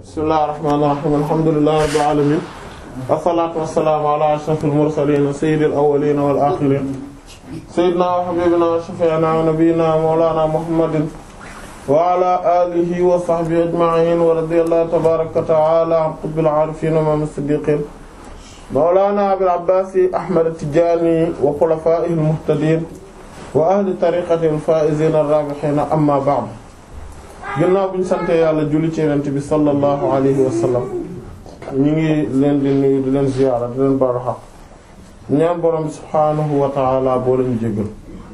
bismillahir rahmanir rahim alhamdulillahi rabbil alamin wassalatu wassalamu ala ashrafil mursalin sayyidil awwalin wal akhirin sayyidina wa habibina wa shafi'ina wa nabiyyina mawlana muhammadin wa ala alihi wa sahbihi ajma'in wa radiyallahu tabaraka wa ta'ala an qutbil arifin wa imam as-siddiqin mawlana abil abbas ahmad at-tijani wa khulafa'ihil muhtadin wa ahli tariqatil faa'izin ar-rabihin amma ba'd ginnaaw bi ñu sante yàlla julli ci yonent bi sallallahu alayhi wa sallam ñu ngi leen di nuyu di leen ziyaara di leen baalu xaq ñaan borom bi subhaanahu wa taala boo leen jéggal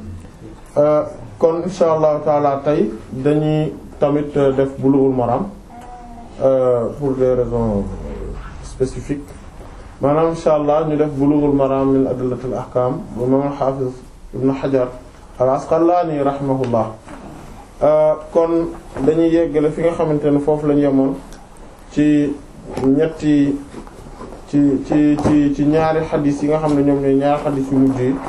kon insha allahu taala tey dañuy tamit def bulughul maram pour des raisons spécifiques maanaam insha allah ñu def bulughul maram min adillatil ahkam bu imam al-hafiz ibn hajar al-asqalani rahimahullah kon dañuy yeggale fi nga xamante ne foofu lañu yemoon ci ñetti ci ci ci ci ñaari xadis yi nga xam ne ñoom ñooy ñaari xadis yu mujj yi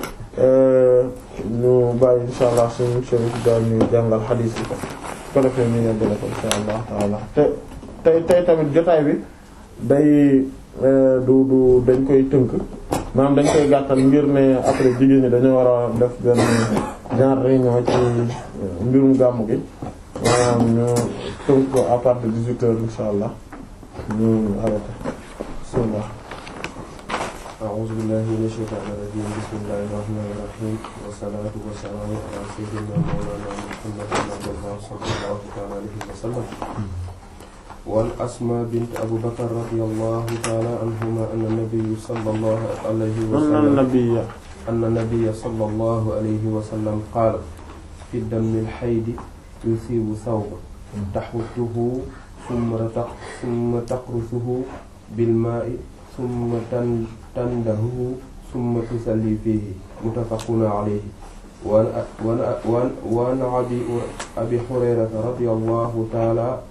ñu bàyyi insha allah suñu chérif daal ñu jàngal xadis yi ko defee ñu yeggale ko insha allah taala te tey tey tamit jotaay bi day du du dañ koy tënk maanaam dañ koy gàttal ngir ne après jigéen ñi dañoo war a def benn genre réunion ci mbirum gàmmu gi maanaam ñu tënk ko à partir de dix-huit heures insha allah ñu arrêté bismillah a'uuzu billahi minash shaytaanir rajiim bismillahir rahmaanir rahiim wassalaatu wassalaamu alaa sayyidinaa mawlaanaa muhammadin sallallahu ta'aala alayhi wa sallam wan asmaa bint abu bakr radiyallahu ta'aala anhumaa anna nabiyya sallallahu alayhi wa sallam anna nabiyya anna nabiyya sallallahu alayhi wa sallam qaala fi dammil haydi yusiibu thawban taxuttuhu summa taqrusuhu bil maa'i summa tandahu summa tusalli fiihi muttafaqun alayhi wa an abi hurayrata radiyallahu ta'ala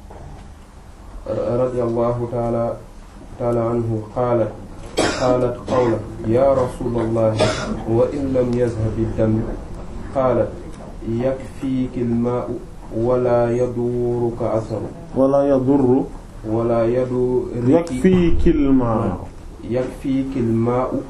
radiyallahu ta'ala ta'ala anhu qaalat qaalat qawlan yaa rasuulallahi wa in lam yazhab ad-dam qaalat yakfiiki al-maa'u wala yaduruka asaru wala yadurru wala yaduriki yakfiiki al-maa'u yakfiiki al-maa'u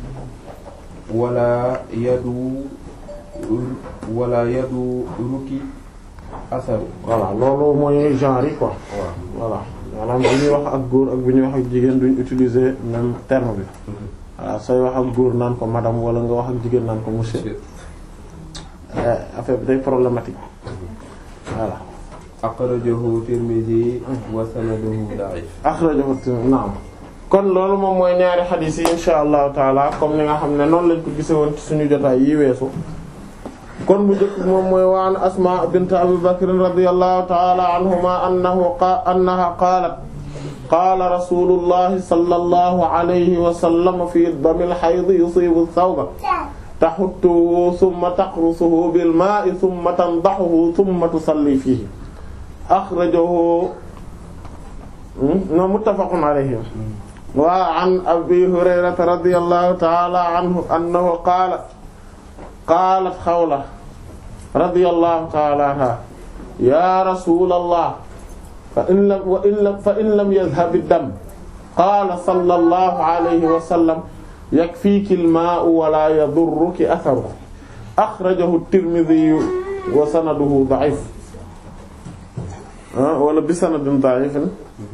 wala yadu wala yaduruki asaru voilà loolu mooy genre yi quoi voilà maanaam bu ñuy wax ak góor ak bu ñuy wax ak jigéen duñ utiliser même terme bi voilà sooy wax ak góor naan ko madame wala nga wax ak jigéen naan ko monsieur affaire bi day problématique voilà akhrajahu Tirmidhi wa sanaduhu da'if akhrajahu naam kon loolu moom mooy ñaari xadiis yi insha allahu taala comme ni nga xam ne noonu lañ ko gise woon ci suñu jotaay yi weesu kon bu njëkk moom mooy waan asma bint abi bakr radiyallahu taala anhuma annahu qa annaha qaalat qaala rasulullahi sallallahu alayhi wa sallam fi damil hayd yusibu thawba taxuttuhu thumma taqrusuhu bil maa'i thumma tandahuhu thumma tusalli fihi akhrajahu no muttafaqun alayhi wa an abi hurayrata radiyallahu ta'ala anhu annahu qaala qaalat xawla radiyallahu ta'ala anha ya rasulallah fa in lam wa in lam fa in lam yadhhab ad-dam qaala sallallahu alayhi wa sallam yakfiiki al-maa'u wa la yadurruki atharuhu akhrajahu at-Tirmidhi wa sanaduhu da'if wala bi sanadin da'ifin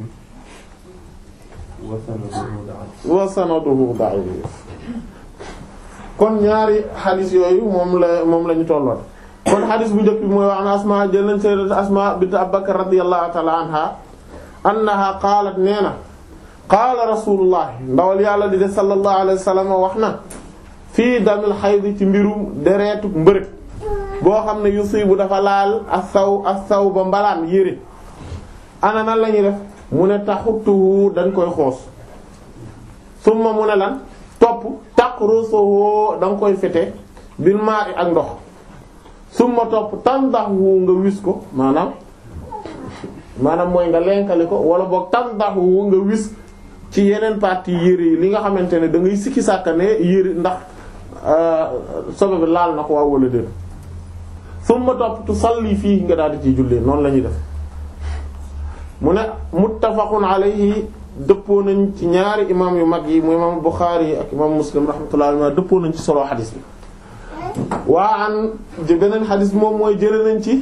wa sanaduhu da'if kon ñaari xadis yooyu moom la moom la ñu tolloon kon xadis bu njëkk bi mooy wax na asma jël nañ sayyidat asma bint abubakar radiyallahu ta'ala anha annaha qaalat nee na qaala rasulullah ndawal yàlla di de sallallahu alayhi wa sallam wax na fii damil xayd ci mbirum dereetu mbërëg boo xam ne yusibu dafa laal as-saw as-saw ba mbalaan yére ana nan la ñuy def mu ne taxuttuhu dañ koy xoos summa mu ne lan topp taqrusuhu da nga koy fete bil ma'i ak ndox summa topp tandahu nga wis ko maanaam maanaam mooy nga lenkali ko wala boog tandahu nga wis ci yeneen partie yére yi li nga xamante ne da ngay sikki sàkka ne yére ndax sobe bi laal na ko waaw wala déet summa topp tu salli fii nga daal di ciy jullee noonu la ñuy def mu ne muttafaqun alayhi dëppoo nañ ci ñaari imam yu mag yi mu imam Bukhari ak imam Muslim rahmatullahi alayhi dëppoo nañ ci solo xadis bi waa an beneen xadis bi moom mooy jële nañ ci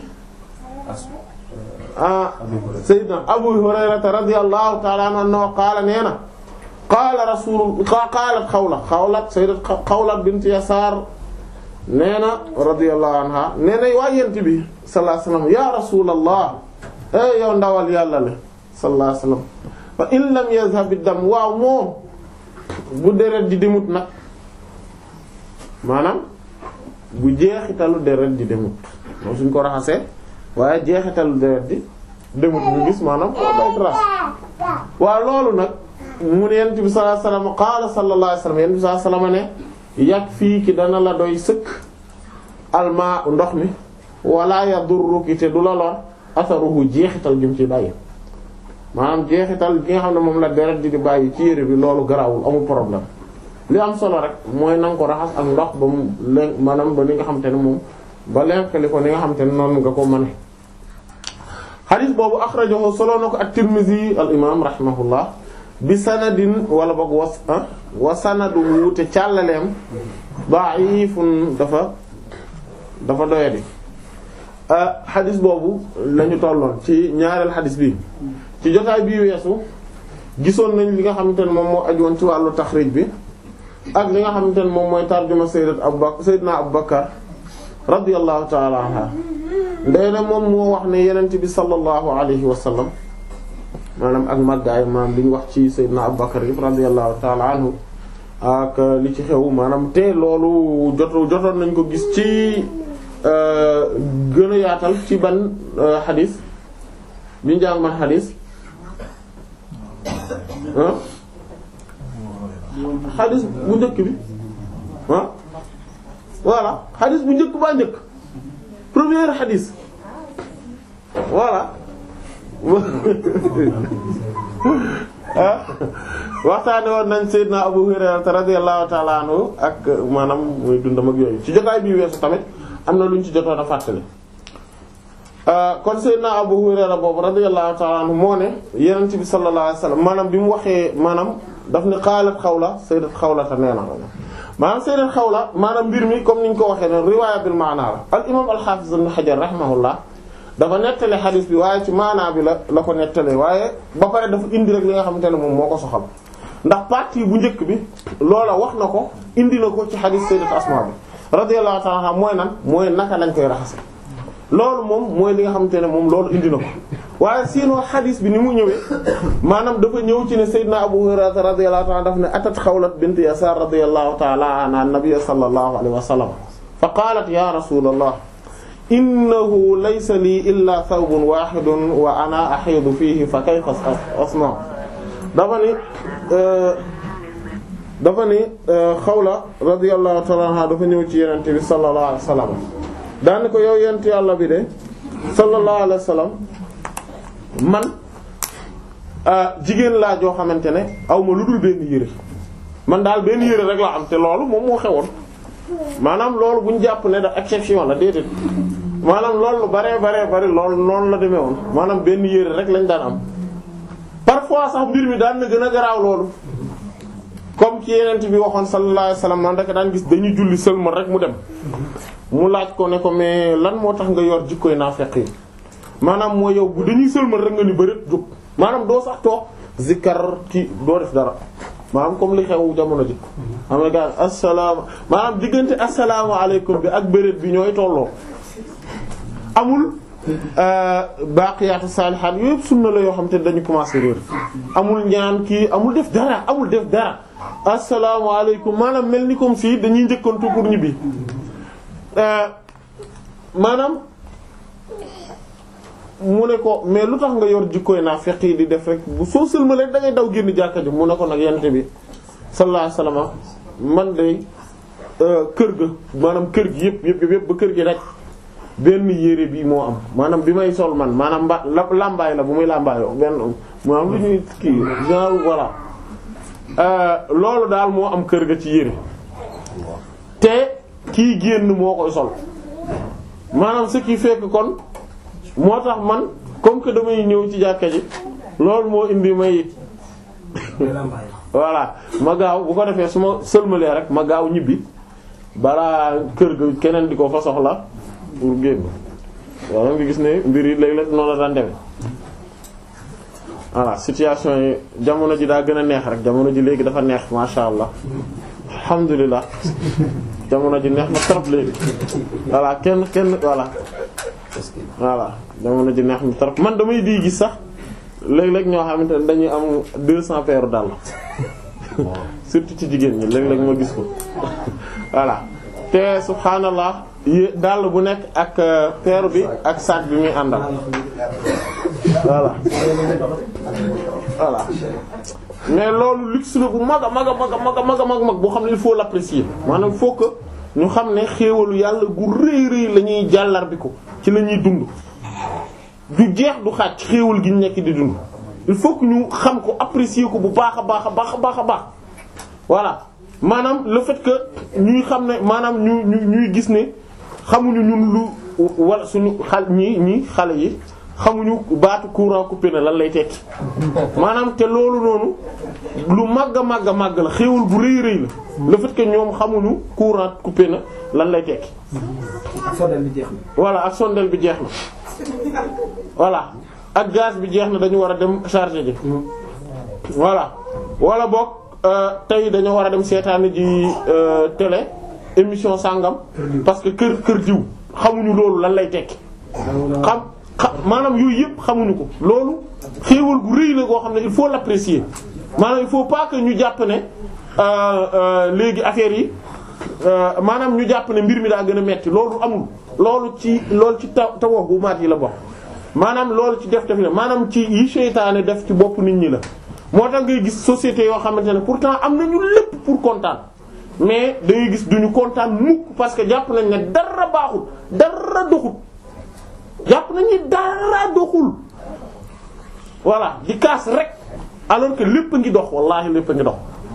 ah sayyidna Abu Hurayrata radiyallahu ta'ala anhu qaala nee na qaala rasul qaalat xawla xawlat sayyidat xawlat bint Yasaar nee na radiyallahu anha nee na waa yent bi sallallahu alayhi wasallam ya rasulallah e yow ndawal yàlla le sallallahu alayhi wasallam fa in lam yazhab ad-dam waaw moom bu deret di demut nag maanaam bu jeexitalu deret di demut moom suñ ko raxasee waaye jeexitalu deret di demut bu gis maanaam ko day trace waaw loolu nag mu ne yent bi sallallahu alayhi wasallam qaala sallallahu alayhi wasallam yent bi sallallahu alayhi wasallam ne yàgg fii ki dana la doy sëkk almaa ndox mi wala yadurruki te du la lor asaruhu jeexital gi mu ci bàyyi maanaam jeexital gi nga xam ne moom la deret di di bàyyi ci yére bi loolu garawul amul problème li am solo rek mooy na nga ko raxas ak ndox ba mu leen maanaam ba li nga xam te ne moom ba lenkali ko ni nga xam te ne noonu nga ko mane xadis boobu axrajahu solo na ko at-Tirmidhi al imam rahimahullah bi sanadin wala boog was wa sanadu te càllaleem da'ifun dafa dafa doyadi xadis boobu lañu tolloon ci ñaareel xadis bi ci jotaay bii weesu gisoon nañ li nga xamante ne moom moo aju woon ci wàllu taxrij bi ak li nga xamante ne moom mooy tarjuma sayyidat Abu Bakr sayyidna Abu Bakr radiyallahu ta'ala anha ndey na moom moo wax ne yenent bi sallallahu alayhi wa sallam maanaam ak màggaay maanaam li ñu wax ci sayyidna Abu Bakr yëpp radiyallahu ta'ala anhu ak li ci xew maanaam te loolu joto jotoon nañ ko gis ci gën a yaatal ci ban xadis bi ñu jàng man xadis xadis bu njëkk bi ah voilà xadis bu njëkk baa njëkk premier xadis voilà waxtaane woon nañ Seydina Abu Hurayra radiyallahu ta'ala anhu ak maanaam muy dundam ak yooyu ci jotaay bi weesu tamit am na lu ñu ci jotoon a fàttali kon Seydina Abu Hurayra boobu radiyallahu ta'ala anhu moo ne Yonent bi sallallahu alayhi wasallam maanaam bi mu waxee maanaam daf ne xaalat xawla sayyidat xawla ta nee na maanaam sayyidat xawla maanaam mbir mi comme ni ñu ko waxee ne riwaaya bil maana la al imam al hafiz ibn Hajar rahimahullah dafa nettale xadis bi waaye ci maanaa bi la la ko nettalee waaye ba pare dafa indi rek li nga xamante ne moom moo ko soxal ndax partie bu njëkk bi loola wax na ko indi na ko ci xadis sayyidat Asma bi radiyallahu ta'ala anha mooy nan mooy naka lañ koy raxase loolu moom mooy li nga xamante ne moom loolu indi na ko waaye sinon xadis bi ni mu ñëwee maanaam dafa ñëw ci ne sayyidna Abu Hurayra radiyallahu ta'ala daf ne atat Xawlat bint Yasaar radiyallahu ta'ala anha an-nabiy sallallahu alayhi wa sallam fa qalat ya rasulallah innahu laysa lii illa thawbun wahidun wa ana ahidu fihi fa kayfa asna dafa ni dafa ni Xawla radiyallahu ta'ala anha dafa ñëw ci yenente bi sallallahu alayhi wa sallam daani ko yow yent yàlla bi de sallallahu alayhi wa sallam man jigéen laa joo xamante ne aw ma lu dul benn yére man daal benn yére rek laa am te loolu moom moo xewoon maanaam loolu bu ñu jàpp ne da exception la déedéet maanaam loolu lu baree baree bari loolu noonu la demee woon maanaam benn yére rek lañ daan am parfois sax mbir mi daan na gën a garaaw loolu comme ci yeneen bi waxoon sallallahu alayhi wasallam man rek daan gis dañuy julli sëlmal rek mu dem mu laaj ko ne ko mais lan moo tax nga yor jikkoy naafeq yi maanaam mooy yow bu dañuy sëlmal rek nga ni bëreet jóg maanaam doo sax toog zikkar ci doo def dara maanaam comme li xew jamono ji xam nga gars asalaama maanaam diggante asalaamaaleykum bi ak bëreet bi ñooy tolloo amul baaqiyaatu saalihaat yooyu yëpp sunna la yoo xam te dañu commencé réer amul ñaan kii amul def dara amul def dara asalaamaaleykum maanaam mel ni comme si dañuy njëkkantu pour ñibbi maanaam mu ne ko mais lu tax nga yor jikkooy naa fekk yi di def rek bu soo sëlmalee da ngay daw génn jàkka ji mu ne ko nag yente bi sallallahu alayhi wasallam man de kër ga maanaam kër gi yëpp yëpp yëpp ba kër gi rek benn yére bi moo am maanaam bi may sol man maanaam mba lambaay la bu muy lambaayoo benn maanaam lu ñuy kii genre voilà loolu daal moo am kër ga ci yére te kii génn moo koy sol maanaam ce qui fait que kon moo tax man comme que damay ñëw ci jàkka ji loolu moo indi may voilà ma gaaw bu ko defee su ma sëlmalee rek ma gaaw ñibbi balaa kër ga keneen di ko fa soxla pour génn waaw nga gis ne mbir yi léeg-léeg noonu la daan demee voilà situation yi jamono ji daa gën a neex rek jamono ji léegi dafa neex masha Allah alhamdulilah jamono ji neex na trop léegi voilà kenn kenn voilà voilà jamono ji neex na trop man damay di gis sax léeg-léeg ñoo xamante ne dañuy am deux cents paires dàll surtout ci jigéen ñi léeg-léeg ma gis ko voilà te subhaanallah yi dàll bu nekk ak paire bi ak sac bi muy àndal voilà voilà mais loolu luxe la bu mag a mag a mag a mag a mag a mag mag boo xam ne il faut l'apprécier maanaam il faut que ñu xam ne xéewalu yàlla gu rëy rëy la ñuy jàllar bi ko ci la ñuy dund du jeex du xaaj xéewal gi ñu nekk di dund il faut que ñu xam ko apprécier ko bu baax a baax a baax a baax a baax voilà maanaam le fait que ñuy xam ne maanaam ñu ñu ñuy gis ne xamuñu ñun lu wala suñu xal ñi ñi xale yi xamuñu baatu courant coupé na lan lay tekki maanaam te loolu noonu lu màgg a màgg a màgg la xéewal bu rëy rëy la le fait que ñoom xamuñu courant coupé na lan lay tekki. sondeel bi jeex na. voilà ak sondeel bi jeex na voilà ak gaz bi jeex na dañu war a dem charger ji voilà wala boog tey dañoo war a dem seetaani ji télé émission sàngam parce que kër kër diw xamuñu loolu lan lay tekki xam xam maanaam yooyu yëpp xamuñu ko loolu xéewal gu rëy la goo xam ne il faut l'apprécier maanaam il faut pas que ñu jàpp ne léegi affaire yi maanaam ñu jàpp ne mbir mi daa gën a metti loolu amul loolu ci loolu ci taw taw bu maat yi la bokk maanaam loolu ci def def la maanaam ci yi seytaane def ci bopp nit ñi la moo tax ngay gis société yoo xamante ne pourtant am nañu lépp pour kontaan mais da ngay gis duñu kontaan mukk parce que jàpp nañ ne dara baaxul dara doxul jàpp nañ ne dara doxul voilà di kaas rek alors que lépp a ngi dox wallahi lépp a ngi dox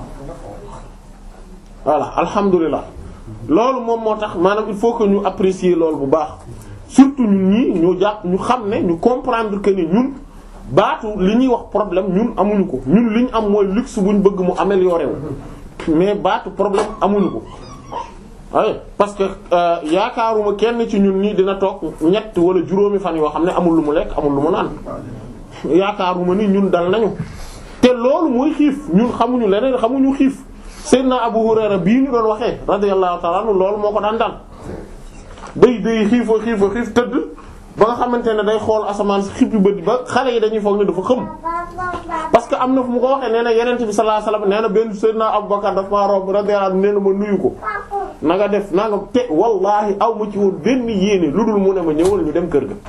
voilà alhamdulilah loolu moom moo tax maanaam il faut que ñu apprécier loolu bu baax surtout ñun ñii ñu jàpp ñu xam ne ñu comprendre que ni ñun baatu li ñuy wax problème ñun amuñu ko ñun li ñu am mooy luxe bu ñu bëgg mu améliorer wu mais baatu problème amuñu ko waaye parce que yaakaaruma kenn ci ñun nii dina toog ñett wala juróomi fan yoo xam ne amul lu mu lekk amul lu mu naan yaakaaruma ni ñun dal nañu te loolu mooy xiif ñun xamuñu leneen xamuñu xiif Seydina Abu Hurayra bii ñu doon waxee radiyallahu ta'ala anhu loolu moo ko daan dal day day xiifa xiifa xiif tëdd ba nga xamante ne day xool asamaan si xippi bët ba xale yi dañuy foog ne dafa xëm parce que am na fu mu ko waxee nee na yenent bi sallallahu alayhi wasallam nee na benn Seydina Abu Bakar dafa maa romb radiyallahu anhu nee na ma nuyu ko na nga def naa nga te wallahi aw ma ci woon benn yéene lu dul mu ne ma ñëwal ñu dem kër ga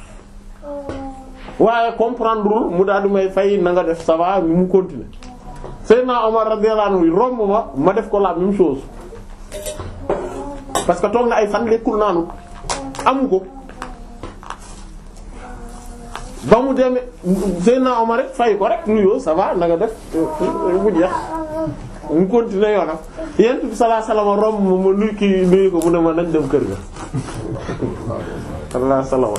waaye comprendre mu daal di may fay na nga def ça va mu continuer Seydina Omar radiyallahu anhu romb ma ma def ko la même chose parce que toog na ay fan lekkul naanu amu ko ba mu demee Seydina Omar rek fay ko rek nuyoo ça va na nga def bu jeex mu continuer yoonam yent bi sallallahu alayhi wasallam romb ma ma nuyu kii nuyu ko mu ne ma nañ dem kër ga sallallahu alayhi wasallam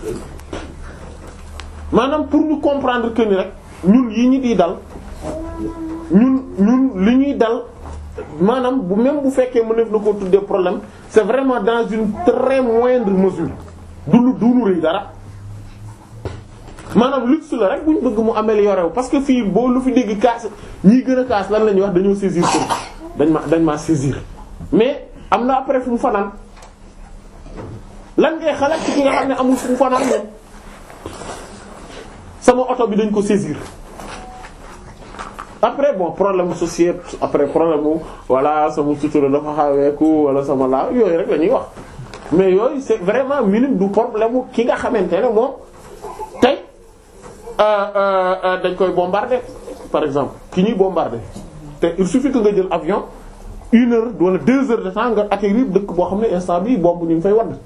maanaam pour ñu comprendre que ni rek ñun yi ñu di dal ñun ñun li ñuy dal maanaam bu même bu fekkee mu def na ko tuddee problème c'est vraiment dans une très moindre mesure du lu duunu rëy dara maanaam luxe la rek bu ñu bëgg mu améliorer wu parce que fii boo lu fi dégg kaas ñii gën a kaas lan la ñuy wax dañoo saisir ko dañ ma dañ maa saisir mais am na après fu mu fanaan lan ngay xalaat ci ki nga xam ne amul fu mu fanaan moom sama oto bi dañ ko saisir après bon problème société après problème mu voilà sama sutura dafa xaweeku wala sama laa yooyu rek la ñuy wax mais yooyu c'est vraiment minime du problème mu ki nga xamante ne moom tey dañ koy bombarder par exemple ki ñuy bombarder te il suffit que nga jël avion une heure wala deux heures de temps nga atterrir dëkk boo xam ne instant bii bomb ñu ngi fay wadd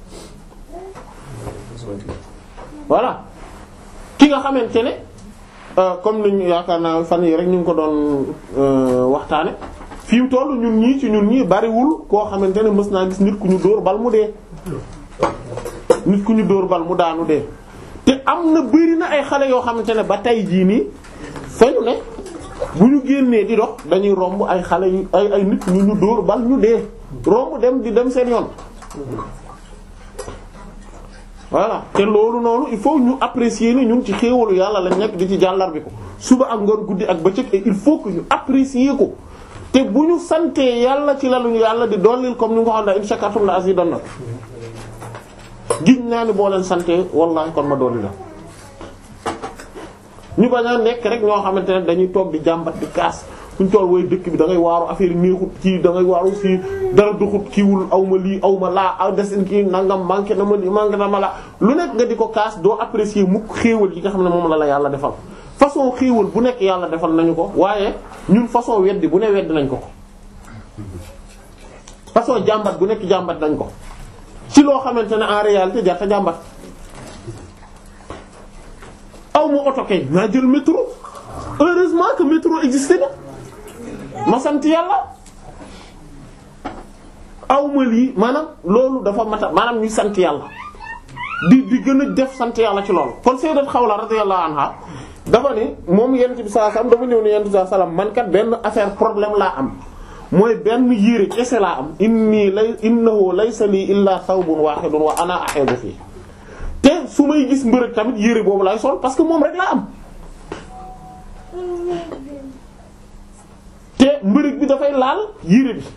voilà ki nga xamante ne comme niñu yaakaar naa fan yi rek ñu ngi ko doon waxtaane fi mu toll ñun ñii ci ñun ñii bariwul koo xamante ne mës naa gis nit ku ñu dóor bal mu dee nit ku ñu dóor bal mu daanu dee te am na bëri na ay xale yoo xamante ne ba tey jii nii fañu ne bu ñu génnee di dox dañuy romb ay xale yu ay ay nit ñu ñu dóor bal ñu dee romb dem di dem seen yoon voilà te loolu noonu il faut ñu apprécier ni ñun ci xéewalu yàlla lañ nekk di ci jàllar bi ko suba ak ngoon guddi ak bëccëg et il faut que ñu apprécier ko te bu ñu santee yàlla ci laluñu yàlla di dollil comme ni nga ko xam ne in shakartum la azidannakum giñ naa ni boo leen santee wallahi kon ma dolli la ñu bañ a nekk rek ñoo xamante ne dañuy toog di jàmbat di kaas fuñ toll woy dëkk bi da ngay waaru affaire yi neexut kii da ngay waaru fii dara duxut kiiwul aw ma lii aw ma laa aw desin kii nangam manqué na ma lii manqué na ma laa lu nekk nga di ko kaas doo apprécier mukk xéewal yi nga xam ne moom la la yàlla defal façon xéewal bu nekk yàlla defal nañu ko waaye ñun façon weddi bu ne weddi nañ ko ko façon jàmbat bu nekk jàmbat nañ ko ci loo xamante ne en réalité jarta jàmbat aw ma oto kay naa jël métro heureusement que métro existé na ma sant yàlla aw ma lii maanaam loolu dafa mata maanaam ñuy sant yàlla di di gën a def sant yàlla ci loolu kon sayyidat Xawla radiyallahu anha dafa ne moom yent bi sallallahu alayhi wasallam dafa ñëw ne yent bi sallallahu alayhi wasallam man kat benn affaire problème laa am mooy benn yére kese laa am inni lay innahu laysa lii illa thawbun wahidun wa ana ahidu fii te su may gis mbërëg tamit yére boobu lay sol parce que moom rek laa am te mbërëg bi dafay laal yére bi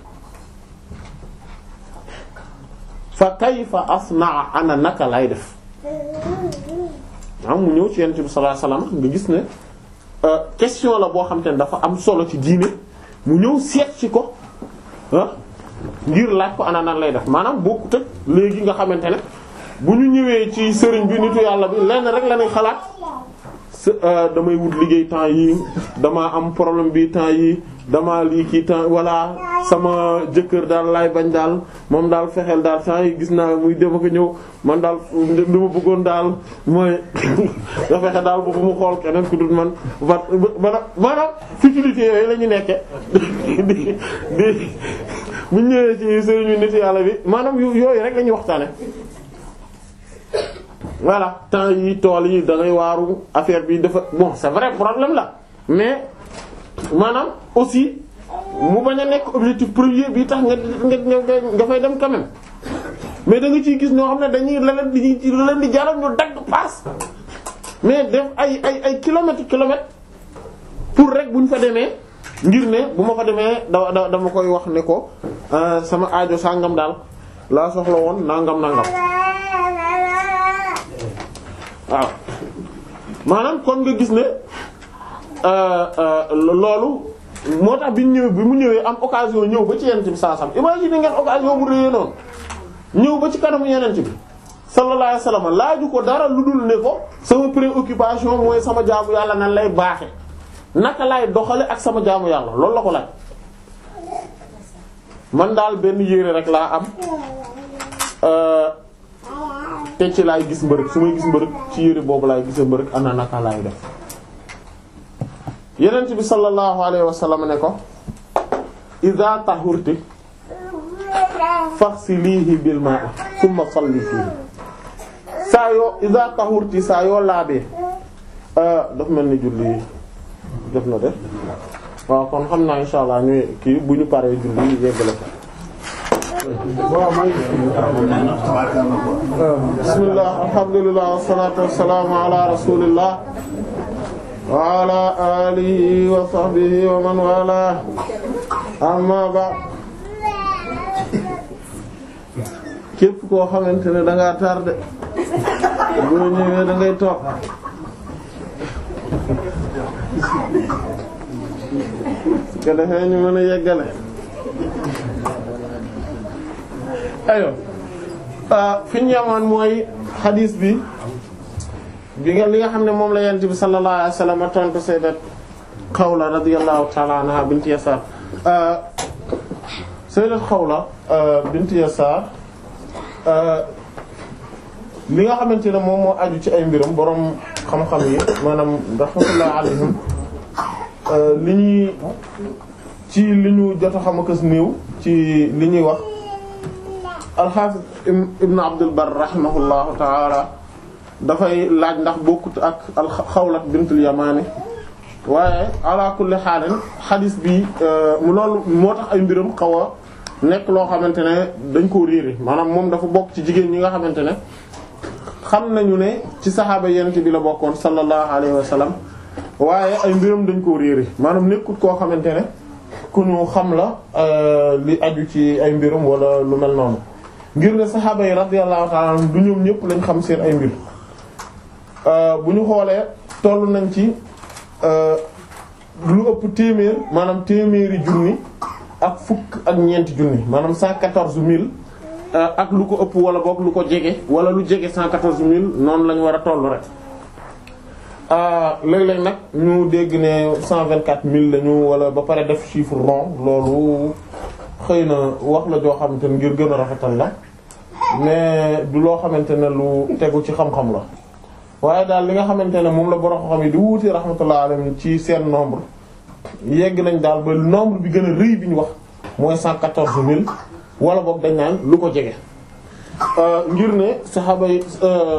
fa kayfa asnaa ana naka lay def am mu ñëw ci yonent bi sallallahu alayhi wasallam nga gis ne question la boo xam te ne dafa am solo ci diine mu ñëw seet ci ko ah ngir laaj ko ana nan lay def maanaam bokkut ak léegi nga xamante ne bu ñu ñëwee ci sëriñ bi nitu yàlla bi lenn rek la ñuy xalaat damay wut liggéey temps yi damaa am problème bi temps yi damaa lii kii temps walla sama jëkkër daal laay bañ daal moom daal fexeel daal temps yi gis naa muy dem ko ñëw man daal li ma bëggoon daal mooy nga fexe daal boobu mu xool keneen ku dul man ba ba maanaam futilité yooyu la ñu nekke di di bu ñëwee ci sëriñu nit yàlla bi maanaam yooyu rek la ñuy waxtaane voilà temps yi tool yi da ngay waaru affaire bi dafa bon c'est vrai problème la mais maanaam aussi mu bañ a nekk objectif premier bi tax nga nga nga fay dem quand même mais da nga ciy gis ñoo xam ne dañuy la leen di la leen di jaral ñu dagg paas mais def ay ay ay kilomètres kilomètres pour rek bu ñu fa demee ngir ne bu ma fa demee da dama koy wax ne ko sama aajo sàngam daal laa soxla woon nangam nangam. waaw maanaam kon nga gis ne loolu moo tax bi ñu ñëwee bi mu ñëwee am occasion ñëw ba ci yenent bi saa sam imagine ngeen occasion bu réyee noonu ñëw ba ci kanamu yenent bi sallallahu alayhi wasallam laaju ko dara lu dul ne ko sama préoccupation mooy sama jaamu yàlla nan lay baaxe naka lay doxale ak sama jaamu yàlla loolu la ko laaj man daal benn yére rek laa am te ci laay gis mbërëg su may gis mbërëg ci yére boobu laay gisee mbërëg ana naka laay def yenent bi sallallahu alayhi wa sallam ne ko idha tahurti faghsilihi bil ma'i thumma salli fihi saa yoo idha tahurti saa yoo laabee daf mel ni julli def na de waaw kon xam naa insha allah ñu kii bu ñu paree julli yeggale ko bismillah alhamdulillah wassalatu wassalamu ala rasulillah wa ala alihi wa sahbihi wa man wala amma ba képp koo xamante ne da ngaa tardé boo ñëwee da ngay toog su ko defee ñu mën a yeggale ayo fi ñu yemoon mooy xadiis bi bi nga li nga xam ne moom la yent bi sallallahu alayhi wasallam tontu sayyidat Xawla radiyallahu ta'ala anha bint Yasaar sayyidat Xawla bint Yasaar li nga xamante ne moom moo aju ci ay mbiram boroom xam-xam yi maanaam rahmatullah alayhim li ñuy ci li ñu jot a xam akas néew ci li ñuy wax al-Hafiz ibn Abdul Barr rahimahullahu ta'ala dafay laaj ndax bokkut ak al Xawlat bintul Yamaani waaye ala kulli xaalin xadis bi mu loolu moo tax ay mbiram xaw a nekk loo xamante ne dañ koo réere maanaam moom dafa bokk ci jigéen ñi nga xamante ne xam nañu ne ci saxaaba yenente bi la bokkoon sallallahu alayhi wa sallam waaye ay mbiram dañ koo réere maanaam nekkut koo xamante ne ku ñu xam la li aju ci ay mbiram wala lu mel noonu ngir ne saxaaba yi radiyallahu ta'ala anhum du ñoom ñëpp lañ xam seen ay mbir bu ñu xoolee toll nañ ci lu ëpp téeméer maanaam téeméeri junni ak fukk ak ñeenti junni maanaam cent quatorze mille ak lu ko ëpp wala boog lu ko jege wala lu jege cent quatorze mille noonu lañ war a toll rek léeg-léeg nag ñu dégg ne cent vingt quatre mille lañu wala ba pare def chiffre rond loolu xëy na wax la joo xamante ne ngir gën a rafetal la mais du loo xamante ne lu tegu ci xam-xam la waaye daal li nga xamante ne moom la borom xam yi di wuute rahmatullah alayhi ci seen nombre yegg nañ daal ba nombre bi gën a rëy bi ñu wax mooy cent quatorze mille wala boog dañ naan lu ko jege. ngir ne saxaaba yi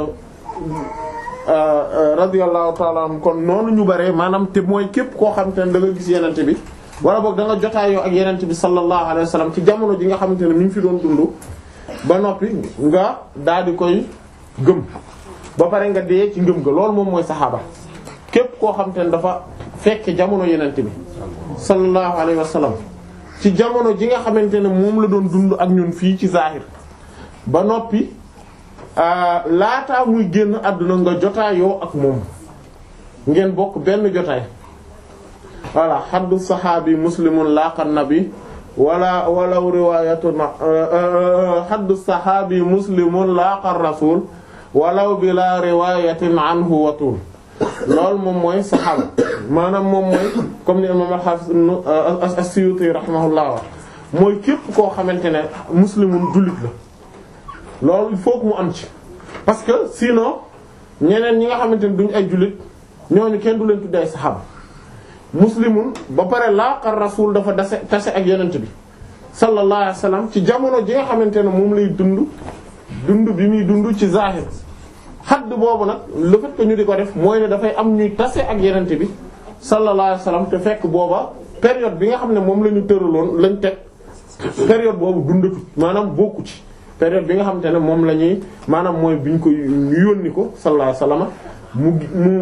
radiyallahu ta'ala anhum kon noonu ñu bare maanaam te mooy képp koo xamante ne da nga gis yenente bi wala boog da nga jotaayoo ak yenente bi sallallahu alayhi wa sallam ci jamono ji nga xamante ne mi ngi fi doon dund ba noppi nga daal di koy gëm. ba pare nga dee ci ngëm ga loolu moom mooy saxaaba képp koo xam te ne dafa fekk jamono yenente bi sallallahu alayhi wa sallam ci jamono ji nga xamante ne moom la doon dund ak ñun fii ci zahir ba noppi laataa muy génn àdduna nga jotaayoo ak moom ngeen bokk benn jotaay voilà xaddu saxaabi muslimun laaqa nabi wala walaw riwayatun xaddu saxaabi muslimun laaqa rasul walaw bi la riwayatin anhu watul loolu moom mooy saxaaba maanaam moom mooy comme ni imam al-Hafiz as-Suyuti rahimahullah wa mooy képp koo xamante ne muslimun jullit la loolu il faut que mu am ci parce que sinon ñeneen ñi nga xamante ne duñ ay jullit ñooñu kenn du leen tuddee ay saxaaba muslimun ba pare laaqa rasul dafa dase tase ak yenent bi sallallahu alayhi wasallam ci jamono ji nga xamante ne moom lay dund dund bi muy dund ci zahir xadd boobu nag le fait que ñu di ko def mooy ne dafay am ñuy tase ak yenente bi sallallahu alayhi wasallam te fekk booba période bi nga xam ne moom la ñu tëraloon lañ teg période boobu dundatu maanaam bokku ci période bi nga xamante ne moom la ñuy maanaam mooy bi ñu ko yónni ko sallallahu alayhi wasallam mu mu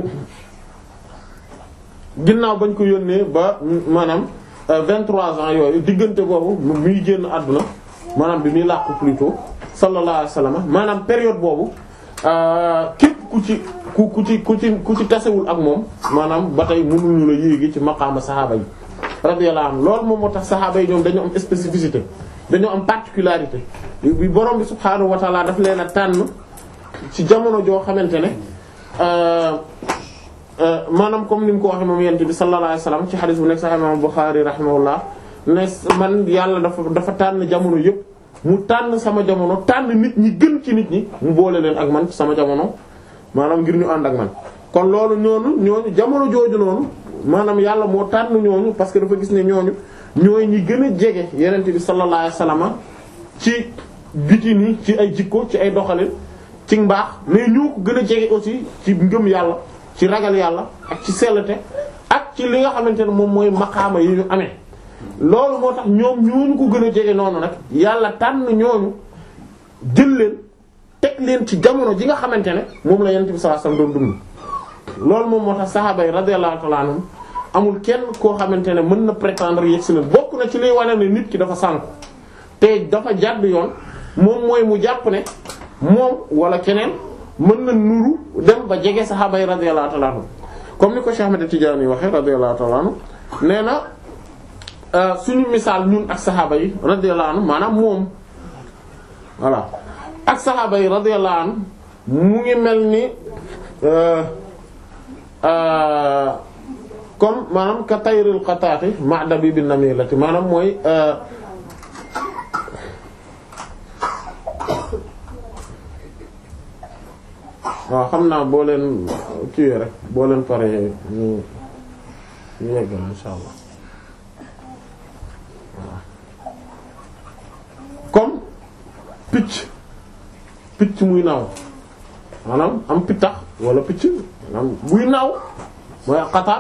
ginnaaw bañ ko yónnee ba maanaam 23 ans yooyu diggante boobu muy génn àdduna maanaam bi muy làqu plutôt sallallahu alayhi wasallam maanaam période boobu képp ku ci ku ku ci ku ci ku ci tasewul ak moom maanaam ba tey mënuñu la yéegi ci maqaama saxaaba yi radiyallahu anhu loolu moom moo tax saxaaba yi ñoom dañoo am spécificité dañoo am particularité bi borom bi subhaanahu wa ta'ala daf leen a tànn ci jamono joo xamante ne maanaam comme ni mu ko waxee moom yent bi sallallahu alayhi wasallam ci xadis bu nekk sax imam Bukhari rahimahullah ne man yàlla dafa dafa tànn jamono yépp mu tànn sama jamono tànn nit ñi gën ci nit ñi mu boole leen ak man sama jamono maanaam ngir ñu ànd ak man kon loolu ñooñu ñooñu jamono jooju noonu maanaam yàlla moo tànn ñooñu parce que dafa gis ne ñooñu ñooy ñi gën a jege yenente bi sallallahu alayhi wasallam ci biti ni ci ay jikko ci ay doxalin ci mbaax mais ñoo ko gën a jege aussi ci ngëm yàlla ci ragal yàlla ak ci sellate ak ci li nga xamante ne moom mooy maqaama yi ñu amee loolu moo tax ñoom ñooñu ko gën a jege noonu nag yàlla tànn ñooñu jël leen teg leen ci jamono ji nga xamante ne moom la yonent bi sallallahu alayhi wasallam doon dund loolu moom moo tax saxaaba yi radiyallahu ta'ala anhum amul kenn koo xamante ne mën na prétendre yegg si leen bokk na ci liy wane ne nit ki dafa sànku te dafa jàdd yoon moom mooy mu jàpp ne moom wala keneen mën na nuru dem ba jege saxaaba yi radiyallahu ta'ala anhum comme ni ko Cheikh Ahmed Tidiane yi waxee radiyallahu ta'ala anhu nee na suñu misaal ñun ak saxaaba yi radiyallahu anhu maanaam moom voilà ak saxaaba yi radiyallahu anhu mu ngi mel ni comme maanaam ka tayril qataati ma'da bi bin namilati maanaam mooy waaw xam naa boo leen kiiwee rek boo leen paree ñu ñu yeggal insha allah waaw comme picc picc muy naaw maanaam am pittax wala picc maanaam buy naaw mooy xataat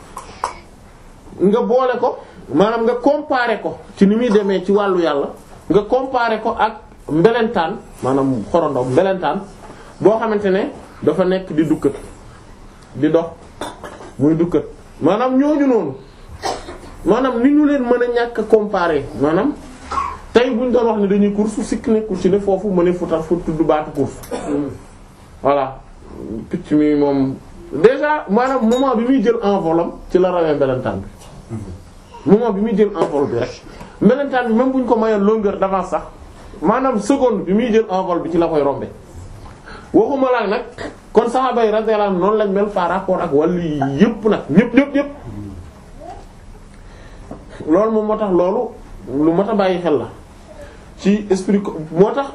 nga boole ko maanaam nga comparer ko ci ni muy demee ci wàllu yàlla nga comparer ko ak mbelentaan maanaam xorondom mbelentaan boo xamante ne dafa nekk di dukkat di dox muy dukkat maanaam ñooñu noonu maanaam ni ñu leen mën a ñàkk a comparer maanaam tey buñ doon wax ne dañuy course sikk nekkul ci ne foofu mu ne futa fu tudd baatu course voilà picc mi moom déjà maanaam moment bi muy jël envolam ci la rawee mbelentaan bi moment bi muy jël envol bi rek mbelentaan bi même bu ñu ko mayoon longueur d'avance sax maanaam seconde bi muy jël envol bi ci la koy rombe waxuma la nag kon saxaaba yi radiyallahu anhum noonu lañ mel par rapport ak wàllu yëpp nag ñëpp ñëpp ñëpp loolu moom moo tax loolu lu mat a bàyyi xel la ci esprit ko moo tax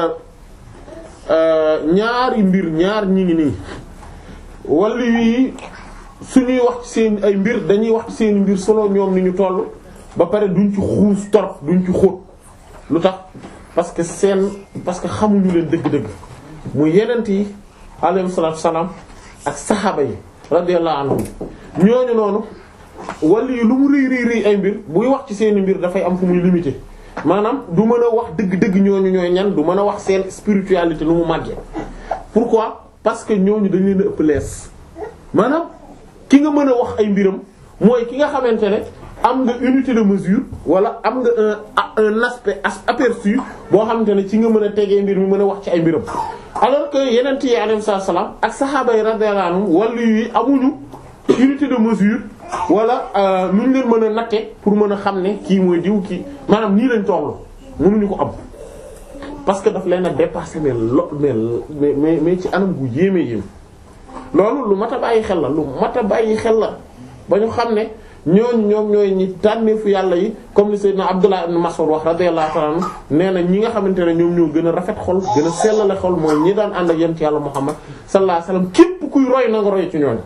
ñaari mbir ñaar ñi ngi nii wàllu yi suñuy wax ci seen ay mbir dañuy wax ci seen mbir solo ñoom ni ñu toll ba pare duñ ci xuus torop duñ ci xóot lu tax parce que seen parce que xamuñu leen dëgg-dëgg muy yenent yi alayhi salaatu salaam ak saxaaba yi radiyallahu anhum ñooñu noonu wala yi lu mu rëy rëy rëy ay mbir buy wax ci seeni mbir dafay am fu muy limité maanaam du mën a wax dëgg-dëgg ñooñu ñooy ñan du mën a wax seen spiritualité lu mu màggee pourquoi parce que ñooñu dañ leen a ëpp lees maanaam ki nga mën a wax ay mbiram mooy ki nga xamante ne am nga unité de mesure wala am nga un un aspect aperçu boo xamante ne ci nga mën a tegee mbir mi mën a wax ci ay mbiram alors que yeneen yi alayhi salaam ak saxaaba yi radiyallahu anhum wàllu yi amuñu unité de mesure wala nu ñu leen mën a natte pour mën a xam ne kii mooy diw kii maanaam nii lañ tollu mënuñu ko am parce que daf leen a dépasser mais lo mais mais mais ci anam gu yéeme yéeme loolu lu mat a bàyyi xel la lu mat a bàyyi xel la ba ñu xam ne ñooñu ñoom ñooy ñi tànneefu yàlla yi comme li Seydina Abdullah ibn Mas'ud wax radiyallahu ta'ala anhu nee na ñi nga xamante ne ñoom ñoo gën a rafet xol gën a sellale xol mooy ñi daan ànd ak yent yàlla Muhammad sallallahu alayhi wasallam képp kuy roy na nga roy ci ñooñu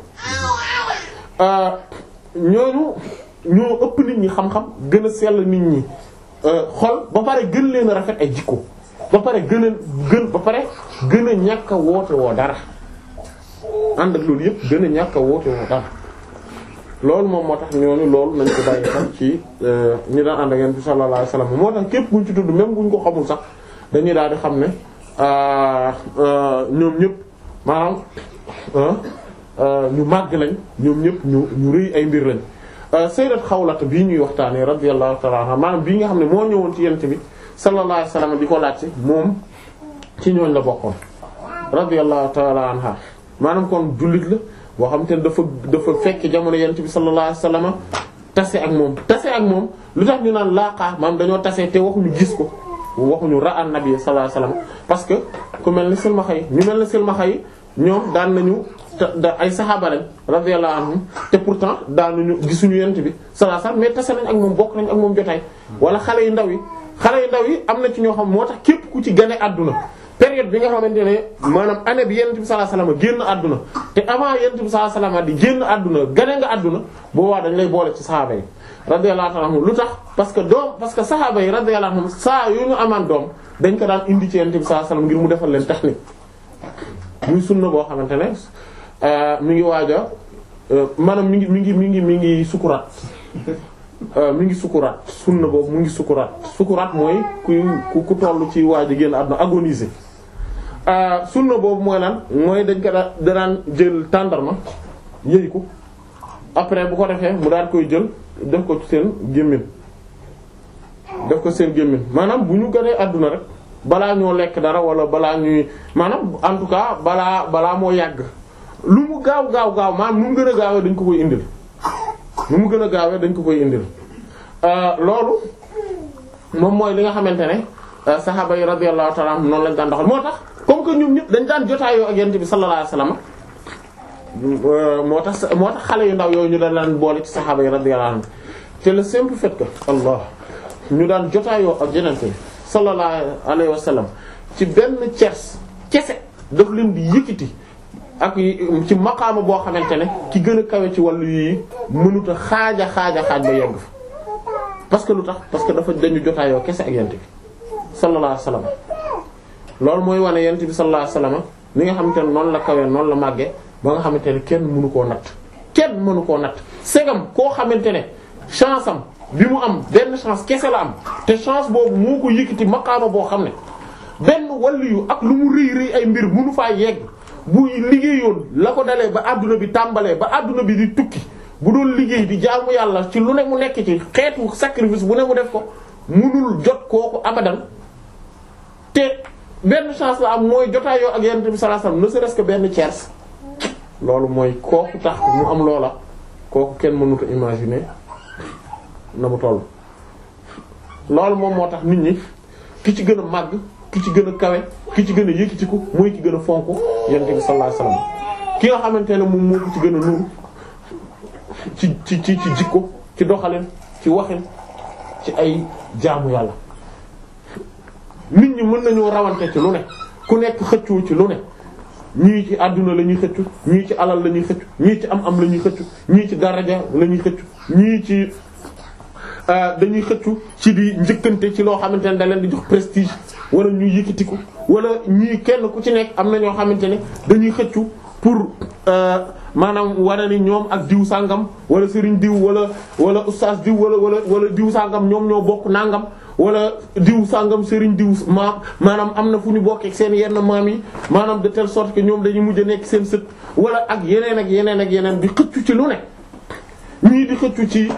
ñooñu ñoo ëpp nit ñi xam-xam gën a sell nit ñi xol ba pare gën leen a rafet ay jikko ba pare gën a gën ba pare gën a ñàkk a woote woo dara ànd ak loolu yëpp gën a ñàkk a woote woo dara loolu moom moo tax ñooñu loolu nañ ko bàyyi xel ci ñi daan ànd ak yonent bi sallallahu alayhi wasallam moo tax képp buñ ci tudd même buñ ko xamul sax dañuy daal di xam ne ñoom ñëpp maanaam ñu màgg lañ ñoom ñëpp ñu ñu rëy ay mbir lañ sayyidat Xawlata bii ñuy waxtaanee radiyallahu ta'ala anha maanaam bii nga xam ne moo ñëwoon ci yonent bi sallallahu alayhi wasallam di ko laajte moom ci ñooñ la bokkoon radiyallahu ta'ala anha maanaam kon jullit la boo xam te ne dafa dafa fekk jamono yonent bi sallallahu alayhi wasallam tase ak moom tase ak moom lu tax ñu naan laaqa maam dañoo tase te waxuñu gis ko waxuñu ra an nabi sallallahu alayhi wasallam parce que ku mel ni silmaxa yi ñu mel ni silmaxa yi ñoom daan nañu da ay saxaaba lañ radiyallahu anhum te pourtant daanuñu gisuñu yonent bi sallallahu alayhi wasallam mais tase nañ ak moom bokk nañ ak moom jotaay wala xale yu ndaw yi xale yu ndaw yi am na ci ñoo xam moo tax képp ku ci gane àdduna période bi nga xamante ne maanaam année bi yonent bi sallallahu alayhi wasallam génn àdduna te avant yonent bi sallallahu alayhi wasallam di génn àdduna gane nga àdduna boobaa dañ lay boole ci saxaaba yi radiyallahu anhum lu tax parce que doom parce que saxaaba yi radiyallahu anhum saa yu ñu amaan doom dañ ko daan indi ci yonent bi sallallahu alayhi wasallam ngir mu defal leen technique muy sunna boo xamante ne mi ngi waaja maanaam mi ngi mi ngi mi ngi mi ngi sukuraat mi ngi sukuraat sunna boobu mu ngi sukuraat sukuraat mooy ku ku ku toll ci waaj a génn àdduna agoniser sunna boobu mooy lan mooy dañ ko da daan jël tàndarma yëy ko après bu ko defee mu daan koy jël def ko ci seen gémmiñ def ko seen gémmiñ maanaam bu ñu gënee àdduna rek balaa ñoo lekk dara wala balaa ñuy maanaam en tout cas balaa balaa moo yàgg lu mu gaaw gaaw gaaw maanaam nu mu gën a gaawee dañ ko koy indil nu mu gën a gaawee dañ ko koy indil loolu moom mooy li nga xamante ne saxaaba yi radiyallahu ta'ala anhum noonu lañ daan doxal moo tax comme que ñoom ñëpp dañ daan jotaayoo ak yonent bi sallallahu alayhi wasallam moo tax moo tax xale yu ndaw yooyu ñu daan laan boole ci saxaaba yi radiyallahu anhum te le simple fait que Allah ñu daan jotaayoo ak yonent bi sallallahu alayhi wasallam ci benn cers kese daf leen di yëkkati ak ci maqaama boo xamante ne ki gën a kawe ci wàllu yi mënut a xaaja xaaja xaaj ba yegg fa parce que lu tax parce que dafa dañu jotaayoo kese ak yent bi sallallahu alayhi wasallam loolu mooy wane yent bi sallallahu alayhi wasallam li nga xamante ne noonu la kawee noonu la màggee ba nga xamante ne kenn mënu koo natt kenn mënu koo natt segam koo xamante ne chance am bi mu am benn chance kese la am te chance boobu moo ko yëkkati maqaama boo xam ne benn waliyu ak lu mu rëy rëy ay mbir mënu faa yegg bu liggéeyoon la ko dalee ba adduna bi tàmbalee ba adduna bi di tukki bu doon liggéey di jaamu yàlla ci lu ne mu nekk ci xeetu sacrifice bu ne mu def ko mënul jot kooku abadan te benn chance la am mooy jotaayoo ak yonent bi sallallahu alayhi wasallam ne serait-ce que benn tiers loolu mooy kooku tax mu am loola kooku kenn mënut a imaginer na mu toll. loolu moom moo tax nit ñi ki ci gën a màgg ki ci gën a kawe ki ci gën a yëkkatiku mooy ki gën a fonk yonent bi sallallahu alayhi wasallam ki nga xamante ne moom moo ko ci gën a nuru ci ci ci ci jikko ci doxalin ci waxin ci ay jaamu yàlla. nit ñi mën nañoo rawante ci lu ne ku nekk xëccoo ci lu ne ñii ci àdduna la ñuy xëccu ñii ci alal la ñuy xëccu ñii ci am-am la ñuy xëccu ñii ci daraja la ñuy xëccu ñii ci dañuy xëccu ci di njëkkante ci loo xamante ne da leen di jox prestige wala ñuy yëkkatiku wala ñii kenn ku ci nekk am na ñoo xamante ne dañuy xëccu pour maanaam wane ni ñoom ak diw sàngam wala sëriñ diw wala wala ustaas diw wala wala wala diw sàngam ñoom ñoo bokk nangam wala diw sàngam sëriñ diw maam maanaam am na fu ñu bokkee ak seen yenn maam yi maanaam de telle sorte que ñoom dañuy mujj a nekk seen sët wala ak yeneen ak yeneen ak yeneen di xëccu ci lu ne ñii di xëccu ci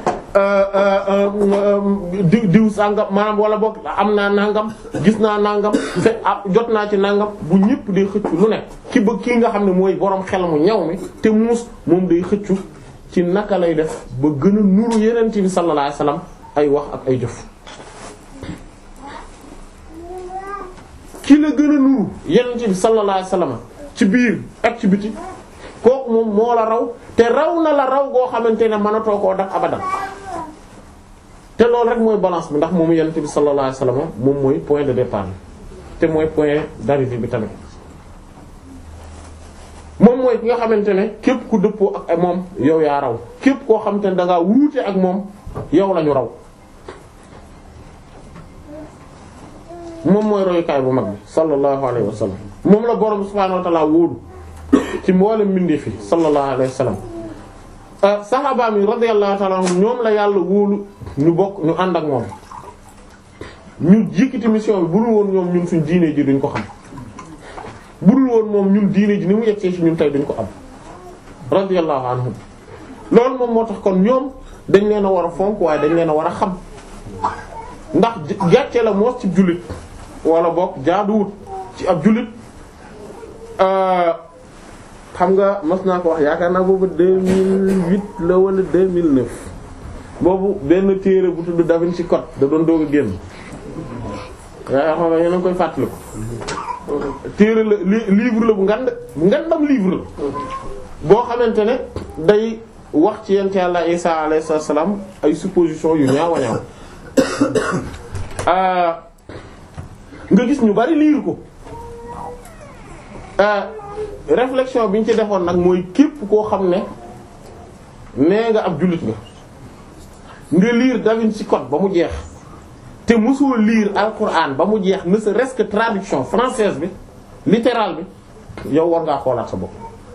diw diw sàngam maanaam wala bokk am naa nangam gis naa nangam fe jot naa ci nangam bu ñëpp day xëccu lu ne ki ba kii nga xam ne mooy borom xel mu ñaw mi te muus moom day xëccu ci naka lay def ba gën a nuru yeneen ci bi sallallahu alayhi wasallam ay wax ak ay jëf ki la gën a nuru yeneen bi sallallahu alayhi wasallam ci biir ak ci biti kooku moom moo la raw te raw na la raw goo xamante ne mënatoo koo def abadan te loolu rek mooy balance bi ndax moomu yeneen bi sallallahu alayhi wasallam moom mooy point de départ te mooy point d'arrivée bi tamit moom mooy ki nga xamante ne képp ku dëppoo ak moom yow yaa raw képp koo xamante ne da ngaa wuute ak moom yow lañu raw moom mooy royukaay bu mag bi sallallahu alayhi wa sallam moom la borom subhaanahu wa ta'ala wóolu ci mboolem mbindeef fi sallallahu alayhi wa sallam saxaaba mi radiyallahu ta'ala anhum ñoom la yàlla wóolu ñu bokk ñu ànd ak moom ñu jikkiti mission bi bu dul woon ñoom ñun suñ diine ji duñ ko xam bu dul woon moom ñun diine ji ni mu yegsee ci ñun tey duñ ko am radiyallahu anhum loolu moom moo tax kon ñoom dañ leen a war a fonk waaye dañ leen a war a xam ndax gàcce la moos ci jullit wala bokk jaaduwut ci ab jullit xam nga mas naa ko wax yaakaar naa boobu 2008 la wala 2009 boobu benn téere bu tudd Da Vinci Code da doon doog a génn yaa xam nga yéen a ngi koy fàttaliku téere la livre la bu ngand bu ngandam livre la boo xamante ne day wax ci yent yàlla Isa alayhi salaam ay supposition yu ñaaw a ñaaw nga gis ñu bari liir ko réflexion bi ñu ci defoon nag mooy képp koo xam ne nee nga ab jullit nga nga liir Da Vinci Code ba mu jeex te mosoo liir alquran ba mu jeex ne serait-ce que traduction française bi littérale bi yow war ngaa xoolaat sa bopp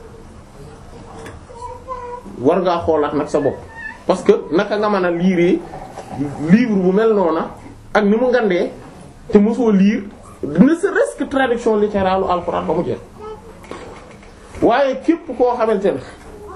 war ngaa xoolaat nag sa bopp parce que naka nga mën a liiree livre bu mel noona ak ni mu ngandee te mosoo liir ne serait-ce que traduction littérale alquran ba mu jeex waaye képp koo xamante ne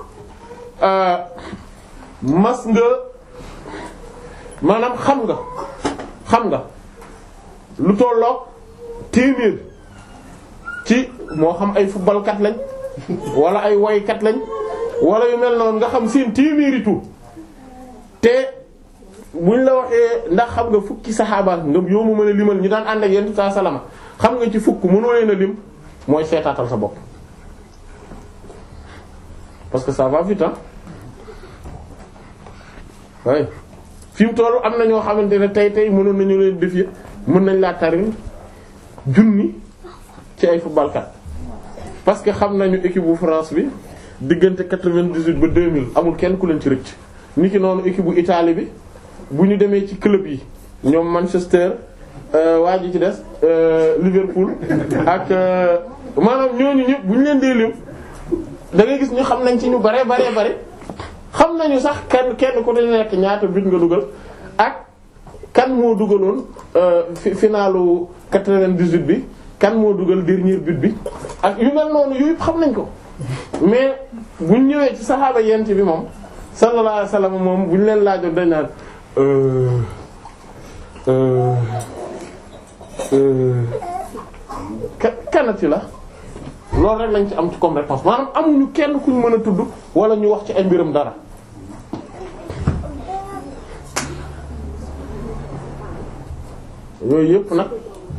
mas nga maanaam xam nga xam nga lu tolloog téeméer ci moo xam ay footballkat lañ wala ay woykat lañ wala yu mel noonu nga xam seen téeméeri tur te buñ la waxee ndax xam nga fukki saxaaba nga yow mu mën a limal ñu daan ànd ak yenn saa salama xam nga ci fukk mënoo leen a lim mooy seetaatal sa bopp parce que ça va vite hein oui fi mu toll am na ñoo xamante ne tey tey mënoon nañu leen def yëpp mën nañ laa tari junni ci ay footballkat parce que xam nañu équipe bu France bi diggante quatre-vingt-dix-huit ba deux mille amul kenn ku leen ci rëcc. niki noonu équipe bu Italie bi bu ñu demee ci club yi ñoom Manchester waa ji ci des Liverpool ak maanaam ñooñu ñëpp bu ñu leen dee lim da ngay gis ñu xam nañ ci ñu bare bare bare xam nañu sax kenn kenn ku dañu nekk ñaata but nga dugal ak kan moo dugaloon fi finalu 98 bi kan moo dugal dernier but bi ak yu mel noonu yooyu xam nañ ko mais buñ ñëwee ci saxaaba yent bi moom sallallahu alayhi wasallam moom buñ leen laajoon dañ naan kanati la loolu rek lañ ci am ci comme réponse maanaam amuñu kenn kuñ mën a tudd wala ñu wax ci ay mbiram dara yooyu yëpp nag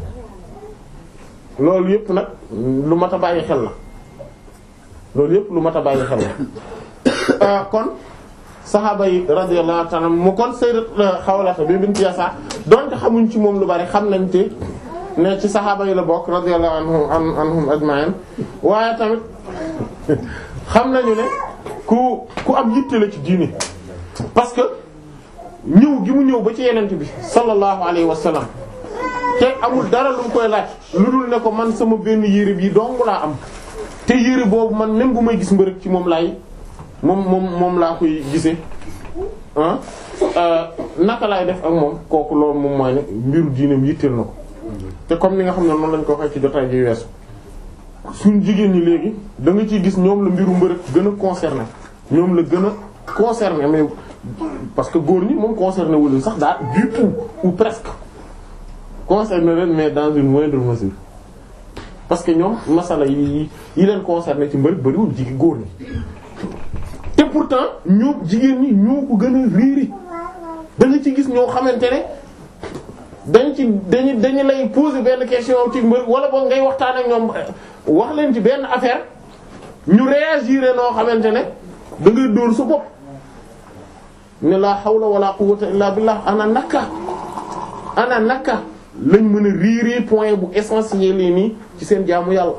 loolu yëpp nag lu mat a bàyyi xel la loolu yëpp lu mat a bàyyi xel la kon saxaaba yi radiyallahu ta'ala mu kon sayyidat Xawlata bi bint Yasaar donte xamuñ ci moom lu bari xam nañ te ne ci saxaaba yi la bokk radiyallahu anhum anhum ajma'in waaye tamit xam nañu ne ku ku am yitte la ci diini parce que ñëw gi mu ñëw ba ci yenent bi sallallahu alayhi wa sallam te amul dara lu mu koy laaj lu dul ne ko man sama benn yére bi dong laa am te yére boobu man même bu may gis mbërëg ci moom laay moom moom moom laa koy gisee ah naka laay def ak moom kooku loolu moom mooy ne mbiru diineem yitteel na ko te comme ni nga xam ne noonu lañ ko waxee ci jotaay ji weesu suñ jigéen ñi léegi da nga ciy gis ñoom la mbiru mbërëg gën a concerné ñoom la gën a concerné mais parce que góor ñi moom concerné wu leen sax daal du tout ou presque concerné leen mais dans une moindre mesure parce que ñoom masala yi yi leen concerné ci mbërëg bariwul jigi góor ñi te pourtant ñoo jigéen ñi ñoo ko gën a réeri da nga ci gis ñoo xamante ne dañ ci dañu dañu lay poser benn question ci mbër wala boog ngay waxtaan ak ñoom wax leen ci benn affaire ñu réagir noo xamante ne da ngay dóor sa bopp ne la hawla wala quwwata illa billah ana naka ana naka lañ mën a riiri point bu essentiel yi nii ci seen jaamu yàlla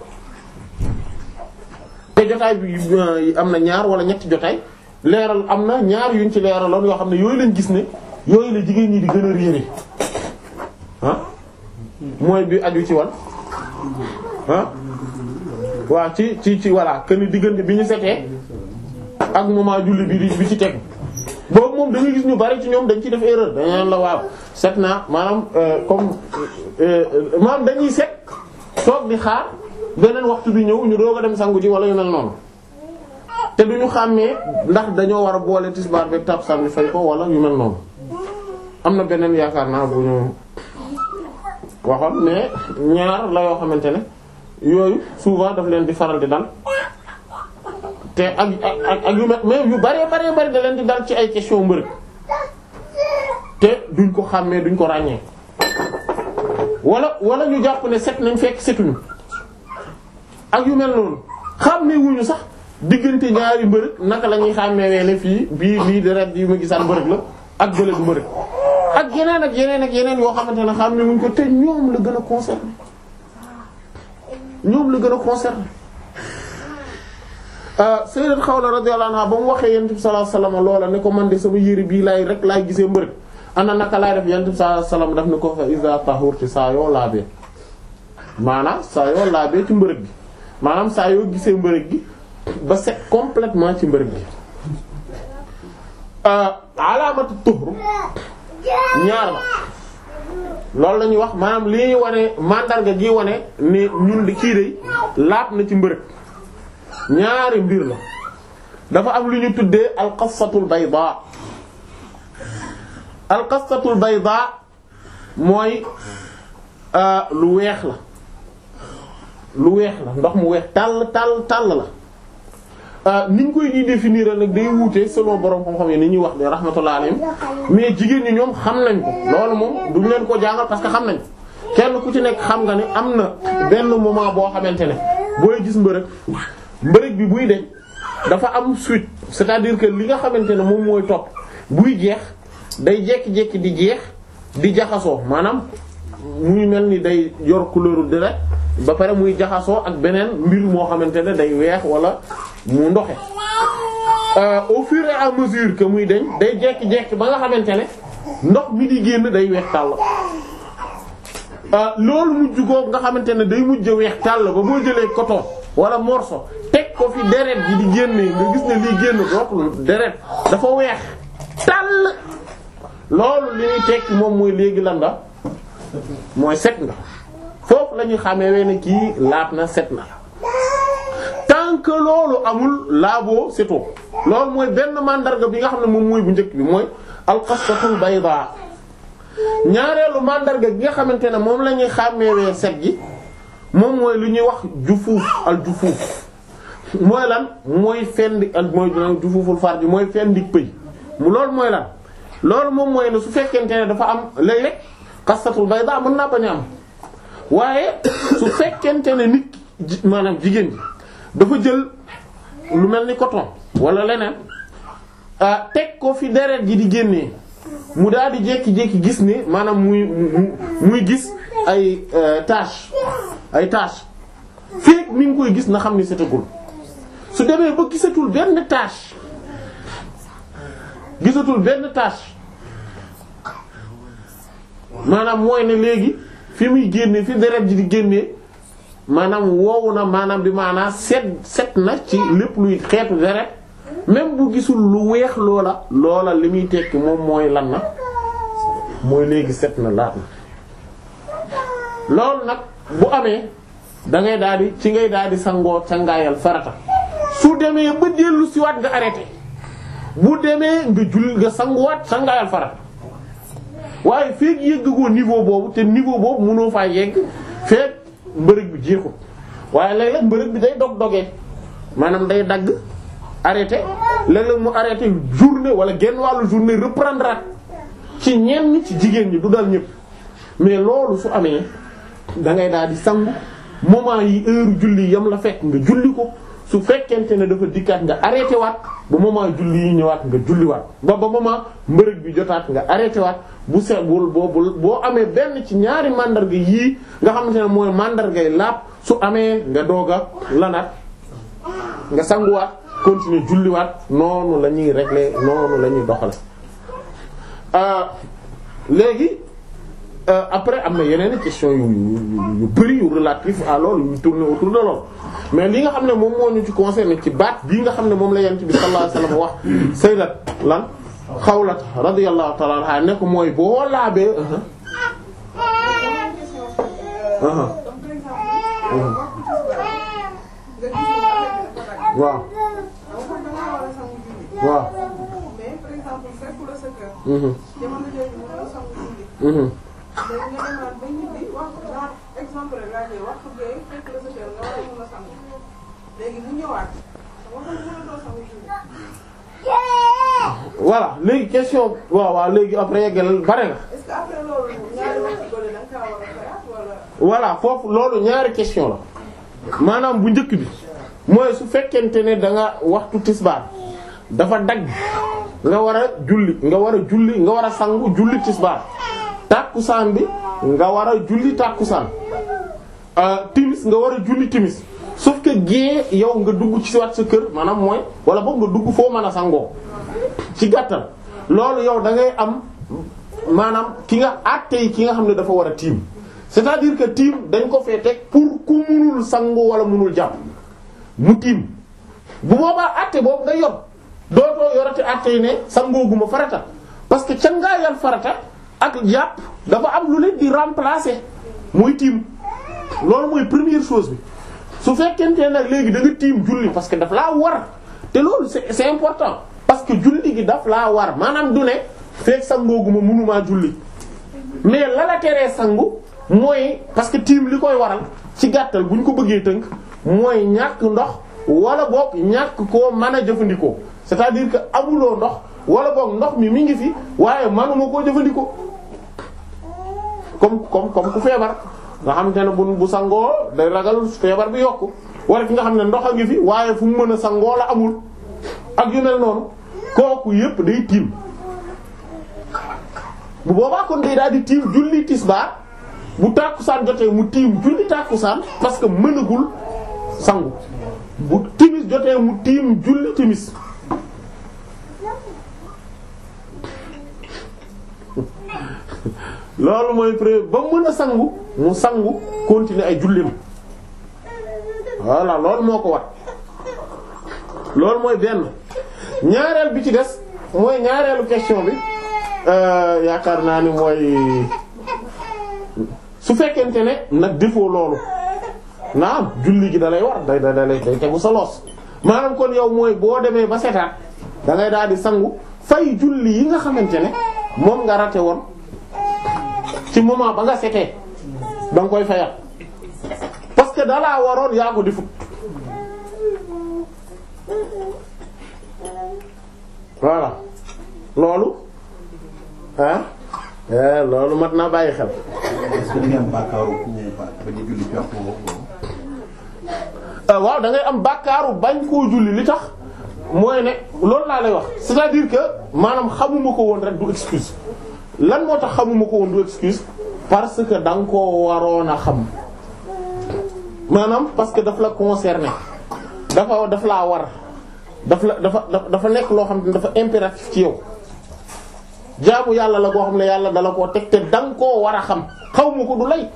te jotaay bi am na ñaar wala ñetti jotaay leeral am na ñaar yuñ ci leeraloon yoo xam ne yooyu lañ gis ne yooyu la jigéen ñi di gën a riiri ah mooy bi aju ci wal ah waaw ci ci ci voilà que ni diggante bi ñu setee ak moment julli bi di bi ci teg boobu moom da nga gis ñu bari ci ñoom dañ ci def erreur dañu la waaw set naa maanaam comme maanaam dañuy set toog di xaar beneen waxtu bi ñëw ñu doog a dem sangu ji wala yu mel noonu te duñu xàmmee ndax dañoo war a boole tisbaar beeg takkusaan bi fay ko wala yu mel noonu am na beneen yaakaar naa bu ñu waxoon mais ñaar la yoo xamante ne yooyu souvent daf leen di faral di dal te ak ak ak yu mel mais yu bari bari bari da leen di dal ci ay question mbërëg te duñ ko xàmmee duñ ko ràññee wala wala ñu jàpp ne set nañ fekk setuñu ak yu mel noonu xàmmee wuñu sax diggante ñaari mbërëg naka la ñuy xàmmee ne fii bii lii deret yi ma gisaan mbërëg la ak bële du mbërëg ak yeneen ak yeneen ak yeneen yoo xamante ne xàmmee wuñ ko te ñoom la gën a concerné ñoom la gën a concerné Sayyidat Xawla radiyallahu anha ba mu waxee Yonent bi sallallahu alayhi wasallam loola ne ko man de sama yére bii laay rek laay gisee mbërëg ana naka laay def Yonent bi sallallahu alayhi wasallam daf ne ko fa iza tahurti saa yoo laabee maanaam saa yoo laabee ci mbërëg gi maanaam saa yoo gisee mbërëg gi ba set complètement ci mbërëg gi alaamatu tuhr ñaar la loolu la ñuy wax maanaam li ñuy wane mandarga gi wane ne ñun di kii day laab na ci mbërëg ñaari mbir la dafa am lu ñu tuddee alqasatul bayda alqasatul bayda mooy lu weex la lu weex la ndox mu weex tàll tàll tàll la ni ñu koy di définir nag day wuute selon borom xam-xam yi ni ñuy wax de rahmatullah alayhim mais jigéen ñi ñoom xam nañ ko loolu moom duñ leen ko jàngal parce que xam nañ kenn ku ci nekk xam nga ne am na benn moment boo xamante ne booy gis mbërëg mbërëg bi buy deñ dafa am suite c'est-à-dire que li nga xamante ne moom mooy topp buy jeex day jekki-jekki di jeex di jaxasoo maanaam muy mel ni day yor couleur deret ba pare muy jaxasoo ak beneen mbir moo xamante ne day weex wala mu ndoxe au fur et à mesure que muy deñ day jekki-jekki ba nga xamante ne ndox mi di génn day weex tàll loolu mujj ko nga xamante ne day mujj weex tàll ba boo jëlee coton wala morceau teg ko fi deret ji di génne nga gis ne lii génn dootul deret dafa weex tàll loolu li ñuy tekki moom mooy léegi lan nga mooy set nga foofu la ñuy xamee we ne kii laab na set na tant que loolu amul laaboo setoo loolu mooy benn mandarga bi nga xam ne moom mooy bu njëkk bi mooy alqastatul bayda ñaareelu mandarga bi nga xamante ne moom la ñuy xàmmeewee set gi moom mooy lu ñuy wax jufuuf al jufuuf mooy lan mooy fendi al mooy jufuuful farji mooy fendi pëy mu loolu mooy lan loolu moom mooy ne su fekkente ne dafa am léeg-léeg qastatul bayda mën naa bañ a am waaye su fekkente ne nit ji maanaam jigéen ji dafa jël lu mel ni coton wala leneen teg ko fi deret ji di génnee mu daal di jékki-jékki gis ne maanaam muy muy gis ay tache ay tache fekk mi ngi koy gis na xam ni setagul su demee ba gisatul benn tache gisatul benn tache maanaam mooy ne léegi fi muy génne fi deret ji di génnee maanaam woowu na maanaam bi maanaam set set na ci lépp luy xeetu deret même bu gisul lu weex loola loola li muy tekki moom mooy lan na mooy léegi set na laat na loolu nag bu amee da ngay daal di ci ngay daal di sangoo sangaayal farata su demee ba dellu siwaat nga arrêté bu demee nga jull nga sanguwaat sangaayal farata waaye feek yëggagoo niveau boobu te niveau boobu mënoo faa yegg feek mbërëg bi jeexul waaye léeg-léeg mbërëg bi day dog dogee maanaam day dagg arrêté léeg-léeg mu arrêté journée wala genn wàllu journée reprendre ci ñenn ci jigéen ñi du dal ñëpp mais loolu su amee da ngay daal di sangu moment yi heure julli yam la fekk nga julli ko su fekkente ne dafa dikkaat nga arrêté waat ba moment julli yi ñëwaat nga julli waat ba ba moment mbërëg bi jotaat nga arrêté waat bu sebul boo boo amee benn ci ñaari mandarga yii nga xamante ne mooy mandargay laab su amee nga doog a lanaat nga sanguwaat continuer julliwaat noonu la ñuy régler noonu la ñuy doxale léegi après am na yeneen question yu yu bari yu relatif à loolu yu tourner autour de loolu mais li nga xam ne moom moo ñu ci concerné ci baat bii nga xam ne moom la yent bi sallallahu alayhi wasallam wax sayyidat lan xawlat radiyallahu ta'ala anha ne ko mooy boo laabee waaw waaw voilà léegi question waaw waaw léegi après yeggal bare nga est-ce que après loolu ñaari waxtu bële da nga kaa war a fayaat wala. voilà foofu loolu ñaari question la maanaam bu njëkk bi mooy su fekkente ne da nga waxtu tisbaar dafa dagg nga war a julli nga war a julli nga war a sangu julli tisbaar tàkkusaan bi nga war a julli tàkkusaan timis nga war a julli timis sauf que gée yow nga dugg ci waat sa kër maanaam mooy wala boog nga dugg foo mën a sangoo ci gàttal loolu yow da ngay am maanaam ki nga àttee ki nga xam ne dafa war a tiim c'est-à-dire que tiim dañ ko fee teg pour ku munul sangu wala munul jàpp mu tiim bu boobaa àtte boobu nga yor dootoo yorati àtte yi ne sangooguma farata parce que ca ngaa yal farata ak jàpp dafa am lu leen di remplacer muy tiim loolu mooy première chose bi su fekkente nag léegi da nga tiim julli parce que daf laa war te loolu c'est c'est important parce que julli gi daf laa war maanaam du ne fekk sangooguma mënumaa julli mais la la teree sangu mooy parce que tiim li koy waral ci gàttal bu ñu ko bëggee tënk mooy ñàkk ndox wala boog ñàkk koo mën a jëfandikoo c'est-à-dire que amuloo ndox wala boog ndox mi mi ngi fi waaye manuma koo jëfandikoo comme comme comme ku feebar nga xam te ne bu bu sangoo day ragal feebar bi yokku wala ki nga xam ne ndox a ngi fi waaye fu mu mën a sangoo la amul ak yu mel noonu kooku yépp day tiim bu boobaa kon day daal di tiim julli tisbaar bu tàkkusaan jotee mu tiim julli tàkkusaan parce que mënagul sangu bu timis jotee mu tiim julli timis loolu mooy preuve ba mën a sangu mu sangu continuer ay jullim voilà loolu moo ko wat loolu mooy benn ñaareel bi ci des mooy ñaareelu question bi euh, yaakaar naa ni mooy su fekkente ne nag defoo loolu naam julli gi da lay war day day day day tegu sa loos maanaam kon yow mooy boo demee ba setaat da ngay daal di sangu fay julli yi nga xamante ne moom nga rate woon ci moment ba nga setee da nga koy fayat parce que dalaa waroon yaa ko defut voilà loolu ah eh loolu mat naa bàyyi xel est-ce que da ngay am bàkkaaru ku ba ba di julli ci waxtu boobu Euh, waaw da ngay am bàkkaaru bañ koo julli li tax mooy ne loolu laa lay wax c'est-à-dire que maanaam xamuma ko woon rek du excuse lan moo tax xamuma ko woon du excuse parce que da nga koo waroon a xam maanaam parce que daf la concerné dafa daf laa war daf la dafa dafa nekk loo xam ne dafa impératif ci yow jaamu yàlla la koo xam ne yàlla dala koo teg te da nga koo war a xam xaw ma ko du lay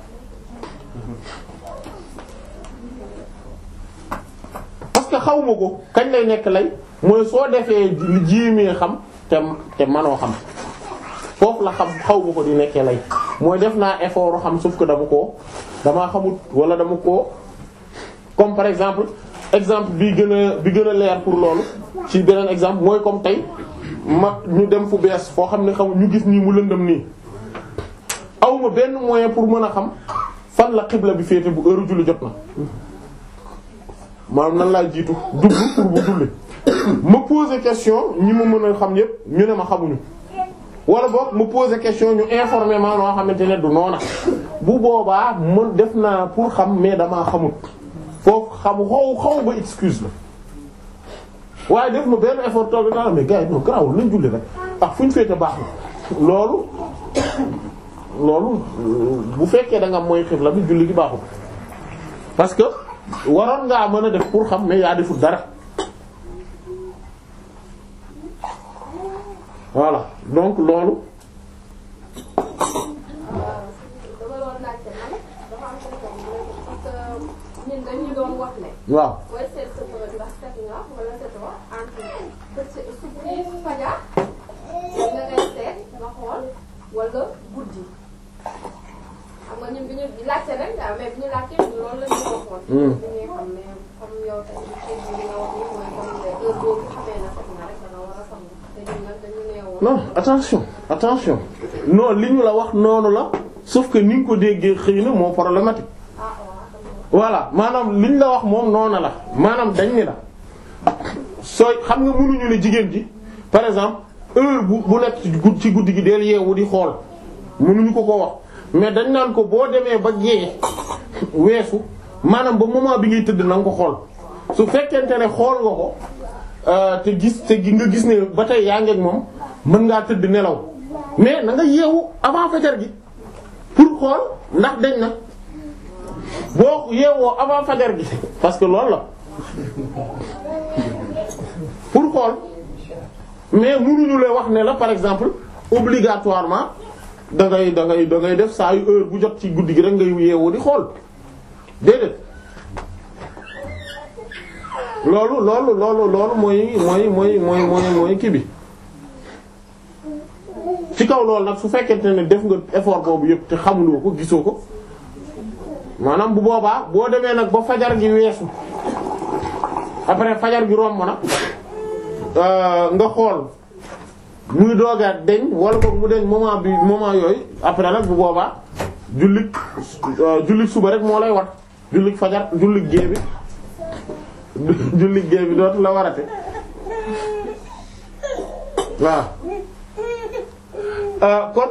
parce que xaw ma ko kañ lay nekk lay mooy soo defee li jéemee xam te te manoo xam foofu la xam xaw ma ko di nekkee lay mooy def naa effort xam sauf que dama koo damaa xamut wala dama koo comme par exemple exemple bi gën a bi gën a leer pour loolu ci beneen exemple mooy comme tey ma ñu dem fu bees foo xam ne xam ñu gis nii mu lëndëm nii awma benn moyen pour mën a xam fan la xibla bi féete bu heure julli jot na maanaam nan laa jiitu dugg pour bu julli ma poser question ñi ma mën a xam yépp ñu ne ma xamuñu wala boog ma poser question ñu informer ma noo xamante ne du noona bu boobaa mën def naa pour xam mais damaa xamut foofu xam xaw xaw ba excuse la waaye def ma benn effort toog naa la mais gars yi non garaawul nañ julli rek ah fu ñu féete baax na loolu loolu bu fekkee da nga mooy xibla bi julli gi baaxul parce que waroon ngaa mën a def pour xam mais yaa deful dara voilà donc loolu dama doon laajte man dafa am question bu nekk parce que ñun dañu doon wax ne. waaw booy seet sa bërëb ndax set nga wala setoo entre bëccëg su fajar nga ngay seet nga xool wala guddi xam nga ñun bi ñu laajte rek daal mais bi ñu laajte ñun loolu la ñu waxoon. Hmm. bi ñuy xam ne comme yow tamit xëy na li nga wax nii mooy comme ne heure boobu xamee na set nga rek da nga war a sangu te ñun nag dañu nee woon. non attention attention non li ñu la wax noonu la sauf que ni nga ko déggee xëy na moo problématique ah waaw xam nga. voilà maanaam liñ la wax moom noonu la maanaam dañ ni la sooy xam nga mënuñu ne jigéen ji par exemple heure bu bu nekk ci gud- ci guddi gi del yeewu di xool mënuñu ko ko wax mais dañ naan ko boo demee ba gée weesu maanaam ba moment bi ngay tëdd na nga ko xool su fekkente ne xool nga ko euh, te gis te gi nga gis ne ba tey yaa ngi ak moom mën ngaa tëdd nelaw mais na nga yeewu avant fajar gi pour xool ndax dañ na boo yeewoo avant fajar gi parce que loolu la pour xool mais mënuñu lay wax ne la par exemple obligatoirement da ngay da ngay da ngay def saa yu heure bu jot ci guddi gi rek ngay yeewoo di xool déedéet loolu loolu loolu loolu mooy mooy mooy mooy mooy mooy kii bi ci kaw loolu nag su fekkente ne def nga effort boobu yëpp te xamuloo ko gisoo ko maanaam bu boobaa boo demee nag ba fajar gi weesu après fajar gi romb na euh, nga xool muy doogaat deñ wala boog mu deñ moment bi moment yooyu après nag bu boobaa jullit euh, jullit suba rek moo lay wat jullit fajar jullit gée bi jullit gée bi dootu la warate waaw euh, kon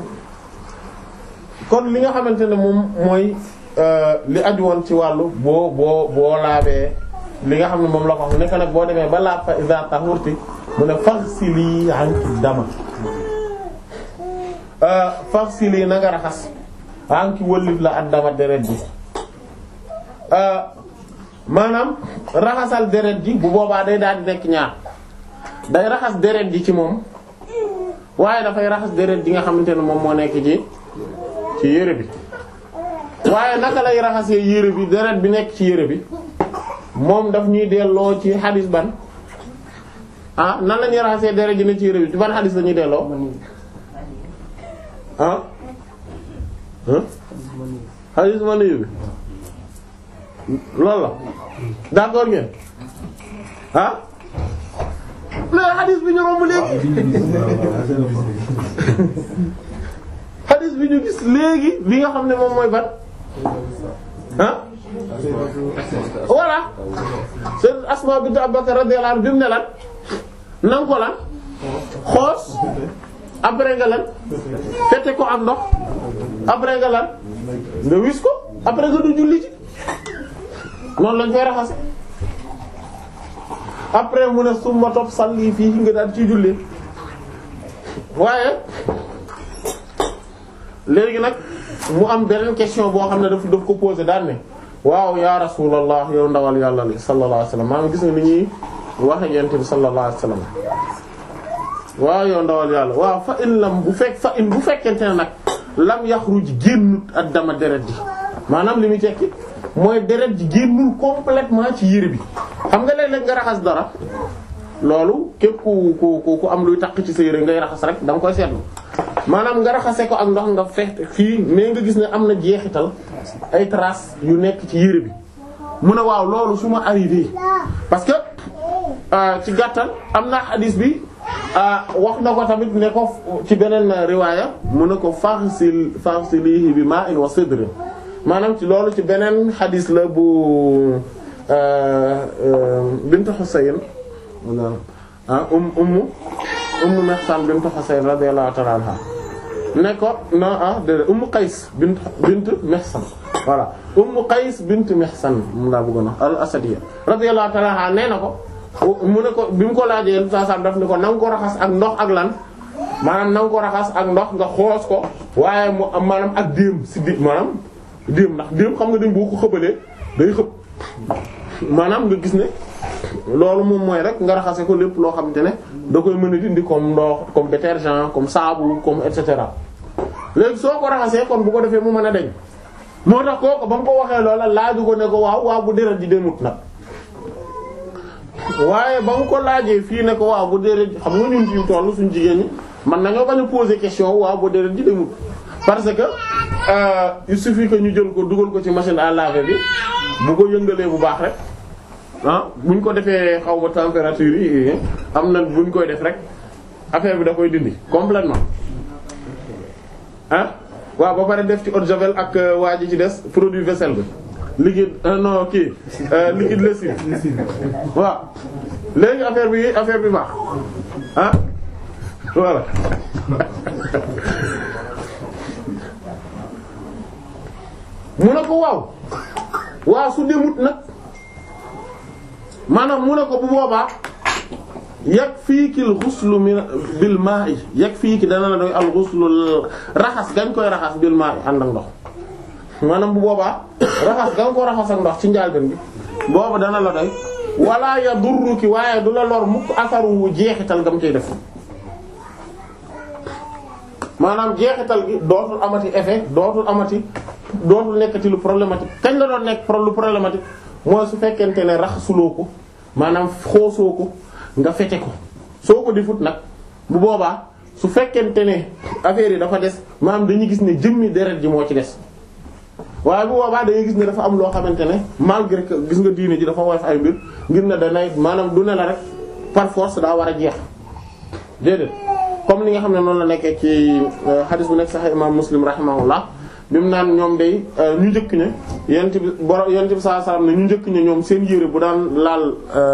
kon li nga xamante ne moom mooy euh, li aju woon ci wàllu boo boo boo laabee li nga xam ne moom la ko wax nekk nag boo demee ba laab fa iza tahurti mu ne faghsili anki dama euh, faghsili na nga raxas anki wëllif la ak dama deret ji euh, maanaam raxasal deret ji bu boobaa day daal di nekk ñaar day raxas deret ji ci moom waaye dafay raxas deret ji nga xamante ne moom moo nekk ci ci yére bi waaye naka lay raxasee yére bi deret bi nekk ci yére bi moom daf ñuy delloo ci xadis ban ah nan la ñuy raxasee deret ji ne ci yére bi ci ban xadis la ñuy delloo ah ah xadis ma nuyu bi loolu la d'accord ngeen ah mais xadis bi ñu romb léegi xadis bi ñu gis léegi bi nga xam ne moom mooy ban ah voilà c'est Asma bint Abubakar radiyallahu anha bi mu ne lan nanga ko lan xoos après nga lan fete ko ak ndox après nga lan nga wis ko après nga du julli ci noonu lañ koy raxase après mu ne summa topp salli fii nga daal ci julli waaye léegi nag mu am beneen question boo xam ne daf daf ko posé daan ne waaw ya rasulallah yow ndawal yàlla li sallallahu alayhi wasallam maa ngi gis nga ni ñuy waxe yent bi sallallahu alayhi wasallam waaw yow ndawal yàlla waaw fa in lam bu fekk fa in bu fekkente ne nag lam yaxruj génnut ak dama deret ji maanaam li muy tekki mooy deret ji génnul complètement ci yére bi xam nga léeg-léeg nga raxas dara loolu képp ku ku ku am luy takk ci sa yére ngay raxas rek da nga koy seetlu maanaam nga raxase ko ak ndox nga fex fii mais nga gis ne am na jeexital ay traces yu nekk ci yére bi mu ne waaw loolu su ma arrivé parce que ci gàttal am na hadis bi wax na ko tamit ne ko ci beneen riwaaya mu ne ko faghsil faghsilihi bi ma'in wa sidrin maanaam ci loolu ci beneen hadis la bu bint Husayn ah um ummu ummu Mihsan bint Husayn radiyallahu ta'ala anha ne ko non ah déedéet ummu Qays bint bint Mihsan voilà ummu Qays bint Mihsan mu laa bëggoon a al Asadiyya radiyallahu ta'ala anha nee na ko mu ne ko bi mu ko laajee yenn saa daf ne ko na nga ko raxas ak ndox ak lan maanaam na nga ko raxas ak ndox nga xoos ko waaye mu am maanaam ak déem si di maanaam déem ndax déem xam nga dañ boo ko xëbalee day xëb maanaam nga gis ne loolu moom mooy rek nga raxase ko lépp loo xamante ne da koy mën a dindi comme ndox comme détergent comme saabu comme et cetera léegi soo ko raxasee kon bu ko defee mu mën a deñ moo tax kooku ba mu ko waxee loola laaju ko ne ko waaw waaw bu deret ji demut nag waaye ba mu ko laajee fii ne ko waaw bu deret xam nga ñun fi tollu suñu jigéen ñi man nañoo bañ a poser question waaw bu deret ji demut parce que euh, il suffit que ñu jël ko dugal ko ci machine à laver bi bu ko yëngalee bu baax rek ah buñ ko defee xaw ma température yi am na buñ koy def rek affaire bi da koy dindi complètement ah waaw ba pare def ci eau de javel ak waa ji ci des produit vaisselle bi liquide euh, non kii euh, liquide lessive waaw léegi affaire bi affaire bi baax ah voilà mu ne ko waaw waaw su demut nag maanaam mu ne ko bu boobaa yakfiikil ghuslu min bil maa'i yakfiiki dana la doy al ghuslu raxas gañ koy raxas bil maa'i ànd ak ndox maanaam bu boobaa raxas gañ ko raxas ak ndox ci njaalben bi booba dana la doy wala yadurruki waaye du la lor mukk asaru jeexital gam ciy def maanaam jeexital gi dootul amati effet dootul amati dootul nekkati lu problématique kañ la doon nekk lu problématique mooy su fekkente ne raxasuloo ko maanaam xoosoo ko nga fete ko soo ko defut nag bu boobaa su fekkente ne affaire yi dafa des maanaam dañuy gis ne jëmmi deret ji moo ci des waaye bu boobaa dañuy gis ne dafa am loo xamante ne malgré que gis nga diine ji dafa woyof ay mbir ngir ne danay maanaam du ne la rek par force daa war a jeex déedéet comme li nga xam ne noonu la nekkee ci hadith bu nekk sax imam muslim rahimahullah bi mu naan ñoom day ñu njëkk ña yent bi boro yent bi sallallahu alayhi wasallam ne ñu njëkk ña ñoom seen yére bu daan laal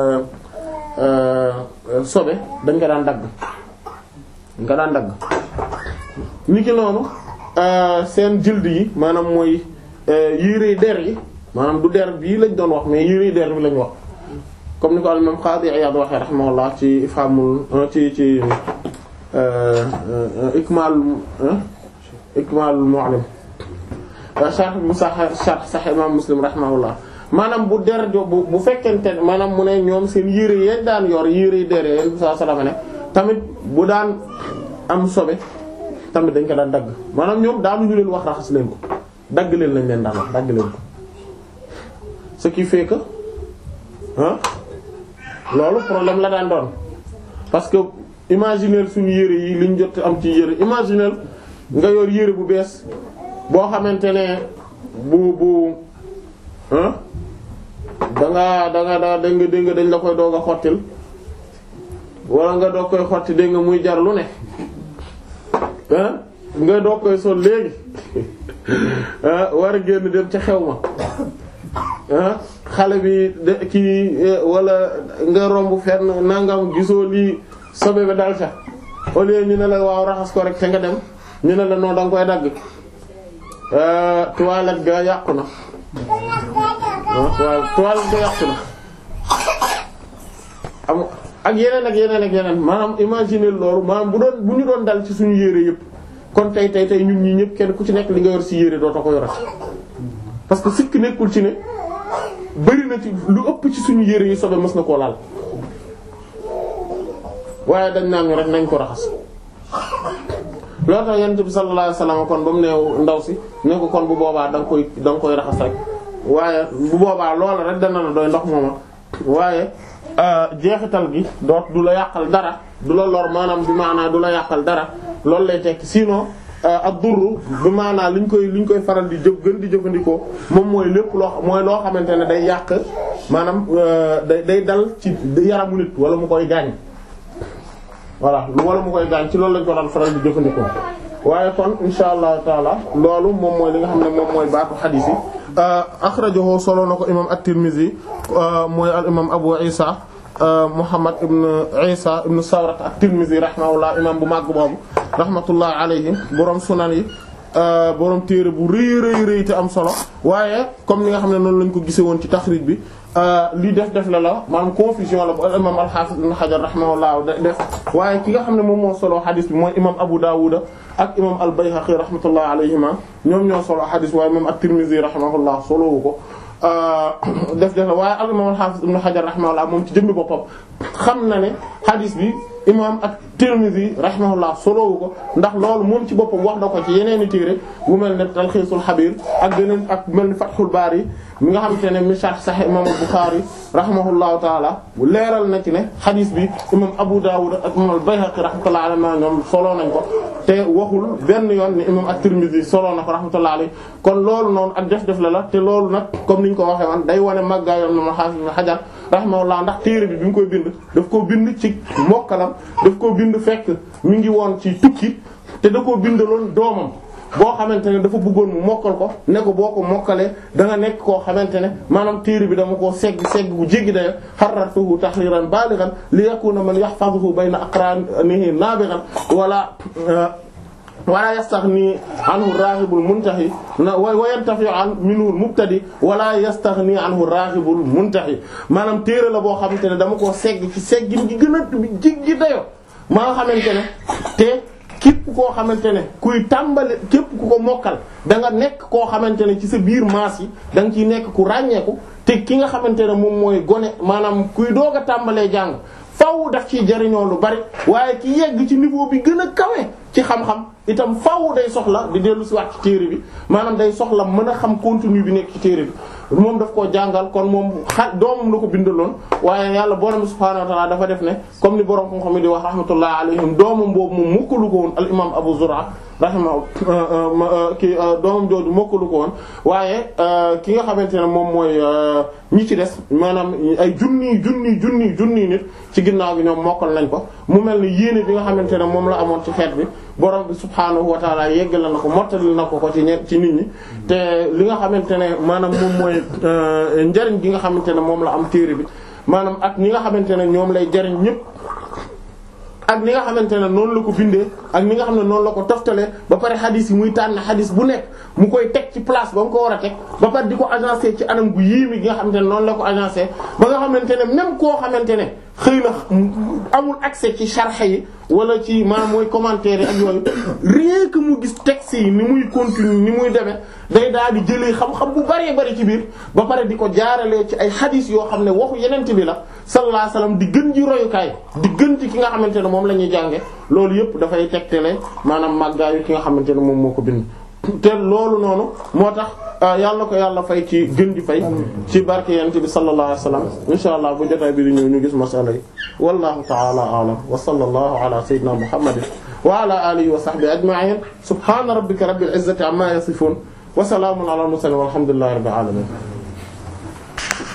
sobe dañ ko daan dagg dañ ko daan dagg niki noonu seen jild yi maanaam mooy yére der yi maanaam du der bii lañ doon wax mais yére der bi lañ wax comme ni ko al imam Qadi Iyad waxee rahimahullah ci ifhamul ci ci ikmal ikmal mu'allim sharh bu sax sharh sax imam Muslim rahimahullah maanaam bu der jo bu bu fekkente maanaam mu ne ñoom seen yére yeen daan yor yére der yeen saa salama ne tamit bu daan am sobe tamit dañ ko daan dagg maanaam ñoom daanuñu leen wax raxas leen ko dagg leen lañ leen daan wax dagg leen ko ce qui fait que ah loolu problème la daan doon parce que imaginer suñu yére yi liñ jot am ci yére imaginer nga yor yére bu bees boo xamante ne bu bu ah da nga da nga da nga dégg nga dañ la koy doog a xottil wala nga doog koy xotti dégg nga muy jar lu ne ah nga doog koy sol léegi ah war a génn dem ca xew ma ah xale bi de kii wala nga romb fenn nangam gisoo lii sobe ba dal ca au lieu ñu ne la waaw raxas ko rek te nga dem ñu ne la non da nga koy dagg toilette ga yàqu na waaw toilette ga yàqu na am ak yeneen ak yeneen ak yeneen maanaam imaginer loolu maanaam bu doon bu ñu doon dal ci suñu yére yëpp kon tey tey tey ñun ñii ñëpp kenn ku ci nekk li nga yor ci yére dootoo ko yorat parce que sikk nekkul ci ne bari na ci lu ëpp ci suñu yére yi sobe mës na koo laal waaye dañ naan ñu rek nañ ko raxas loolu tax yonent bi sallallahu alayhi wasallam kon ba mu neew ndaw si ne ko kon bu boobaa da nga koy da nga koy raxas rek waaye bu boobaa loola rek dana la doy ndox mooma waaye jeexital gi doot du la yàqal dara du la lor maanaam bi maanaa du la yàqal dara loolu lay tekki sinon ak durru bi maanaa liñ koy liñ koy faral di jëf gën di jëfandikoo moom mooy lépp loo mooy loo xamante ne day yàq maanaam day day dal ci yaramu nit wala mu koy gaañ voilà wala mu koy gaañ ci loolu lañ ko daan faral di jëfandikoo waaye kon insha allahu taala loolu moom mooy li nga xam ne moom mooy baatu xadiis yi axrajahu solo na ko imam at-Tirmidhi mooy al imam Abu Isa Muhammad ibn Isa ibn Sawrat at-Tirmidhi rahimahullah imam bu màgg boobu rahmatullah alayhi borom sunan yi borom téere bu rëy rëy rëy te am solo waaye comme ni nga xam ne noonu lañ ko gisee woon ci taxrij bi lii def def la la maanaam confusion la bu imam al-Hafiz ibn Hajar rahimahullah def waaye ki nga xam ne moom moo solo xadis bi mooy imam Abu Dawud ak imam al-Bayhaqi rahmatullah alayhima ñoom ñoo solo xadis waaye imam at-Tirmidhi rahimahullah solowu ko def def la waaye al imam al-Hafiz ibn Hajar rahimahullah moom ci jëmmi boppam xam na ne xadis bi imam at-Tirmidhi rahimahullah solowu ko ndax loolu moom ci boppam wax na ko ci yeneeni téere bu mel ne Talxiisul Xabiir ak beneen ak mel ni Fathul Baari mi nga xamante ne mi sharh Sahih imam al-Bukhari rahimahullahu taala bu leeral na ci ne xadis bi imam Abu Dawud ak imam al-Bayhaqi rahmatullahi alayhi ñoom solo nañ ko te waxul benn yoon ni imam at-Tirmidhi solo na ko rahmatullahi alayhi kon loolu noonu ak def-def la la te loolu nag comme niñ ko waxee woon day wane màggaayoon na ma xaafis na xajar rahimahullah ndax téere bi bi mu koy bind daf koo bind ci mokkalam daf koo bind fekk mi ngi woon ci tukki te da koo bindaloon doomam boo xamante ne dafa bëggoon mu mokkal ko ne ko boo ko mokkalee da nga nekk koo xamante ne maanaam téere bi dama koo segg segg bu jéggi dayo xarratuhu tahriran balighan li yakuna man yahfazuhu bayna aqranihi nabighan wala wala yastaghni anhu raghibul muntahi wa yantafi an minhu mubtadi wala yastaghni anhu raghibul muntahi maanaam téere la boo xamante ne dama koo segg ci seggin gi gën a jéggi dayo maa nga xamante ne te képp koo xamante ne kuy tàmbali képp ku ko mokkal da nga nekk koo xamante ne ci sa biir maas yi da nga ciy nekk ku ràññeeku te ki nga xamante ne moom mooy gone maanaam kuy doog a tàmbalee jàng faw daf ciy jariñoo lu bari waaye ki yegg ci niveau bi gën a kawe ci xam-xam itam faw day soxla di dellu si waat ci téere bi maanaam day soxla mën a xam contenu bi nekk ci téere bi moom daf koo jàngal kon moom xa doomam la ko bindaloon waaye yàlla borom subhaanahu wa ta'ala dafa def ne comme ni borom xam-xam yi di wax rahmatullah alayhim doomam boobu moom mokkalu ko woon al imam Abu Zur'a rahimahu ki doomam jooju mokkalu ko woon waaye ki nga xamante ne moom mooy ñi ci des maanaam ay junni junni junni junni nit ci ginnaaw gi ñoom mokkal nañ ko mu mel ni yéene bi nga xamante ne moom la amoon ci xeet bi borom bi subhaanahu wa ta'ala yeggal na ko mottali na ko ko ci ñe ci nit ñi te li nga xamante ne maanaam moom mooy njariñ gi nga xamante ne moom la am téere bi maanaam ak ñi nga xamante ne ñoom lay jariñ ñépp ak ni nga xamante ne noonu la ko bindee ak ni nga xam ne noonu la ko toftalee ba pare xadis yi muy tànn xadis bu nekk mu koy teg ci place ba mu ko war a teg ba pare di ko agencé ci anam gu yéemi gi nga xamante ne noonu la ko agencé ba nga xamante ne même koo xamante ne xëy na amul accès ci sharh yi wala ci maanaam mooy commentaire yi ak yooyu rien que mu gis texte yi ni muy continue ni muy demee day daal di jëlee xam-xam bu bëree bëri ci biir ba pare di ko jaaralee ci ay hadith yoo xam ne waxu yenent bi la sallallahu alayhi wasallam di gën ji royukaay di gën ci ki nga xamante ne moom la ñuy jànge loolu yëpp dafay tegtale maanaam màggaayu ki nga xamante ne moom moo ko bind te loolu noonu moo tax yàlla ko yàlla fay ci gën di fay ci barke yent bi sallallahu alayhi wasallam insha allah bu jotaay bi di ñëw ñu gis masala yi wallahu ta'ala a'lam wa sallallahu ala sayyidina muhammadin wa ala alihi wa sahbihi ajma'in subhana rabbika rabbil izzati amma yasifun wa salamun ala al mursalin walhamdulillahi rabbil alamin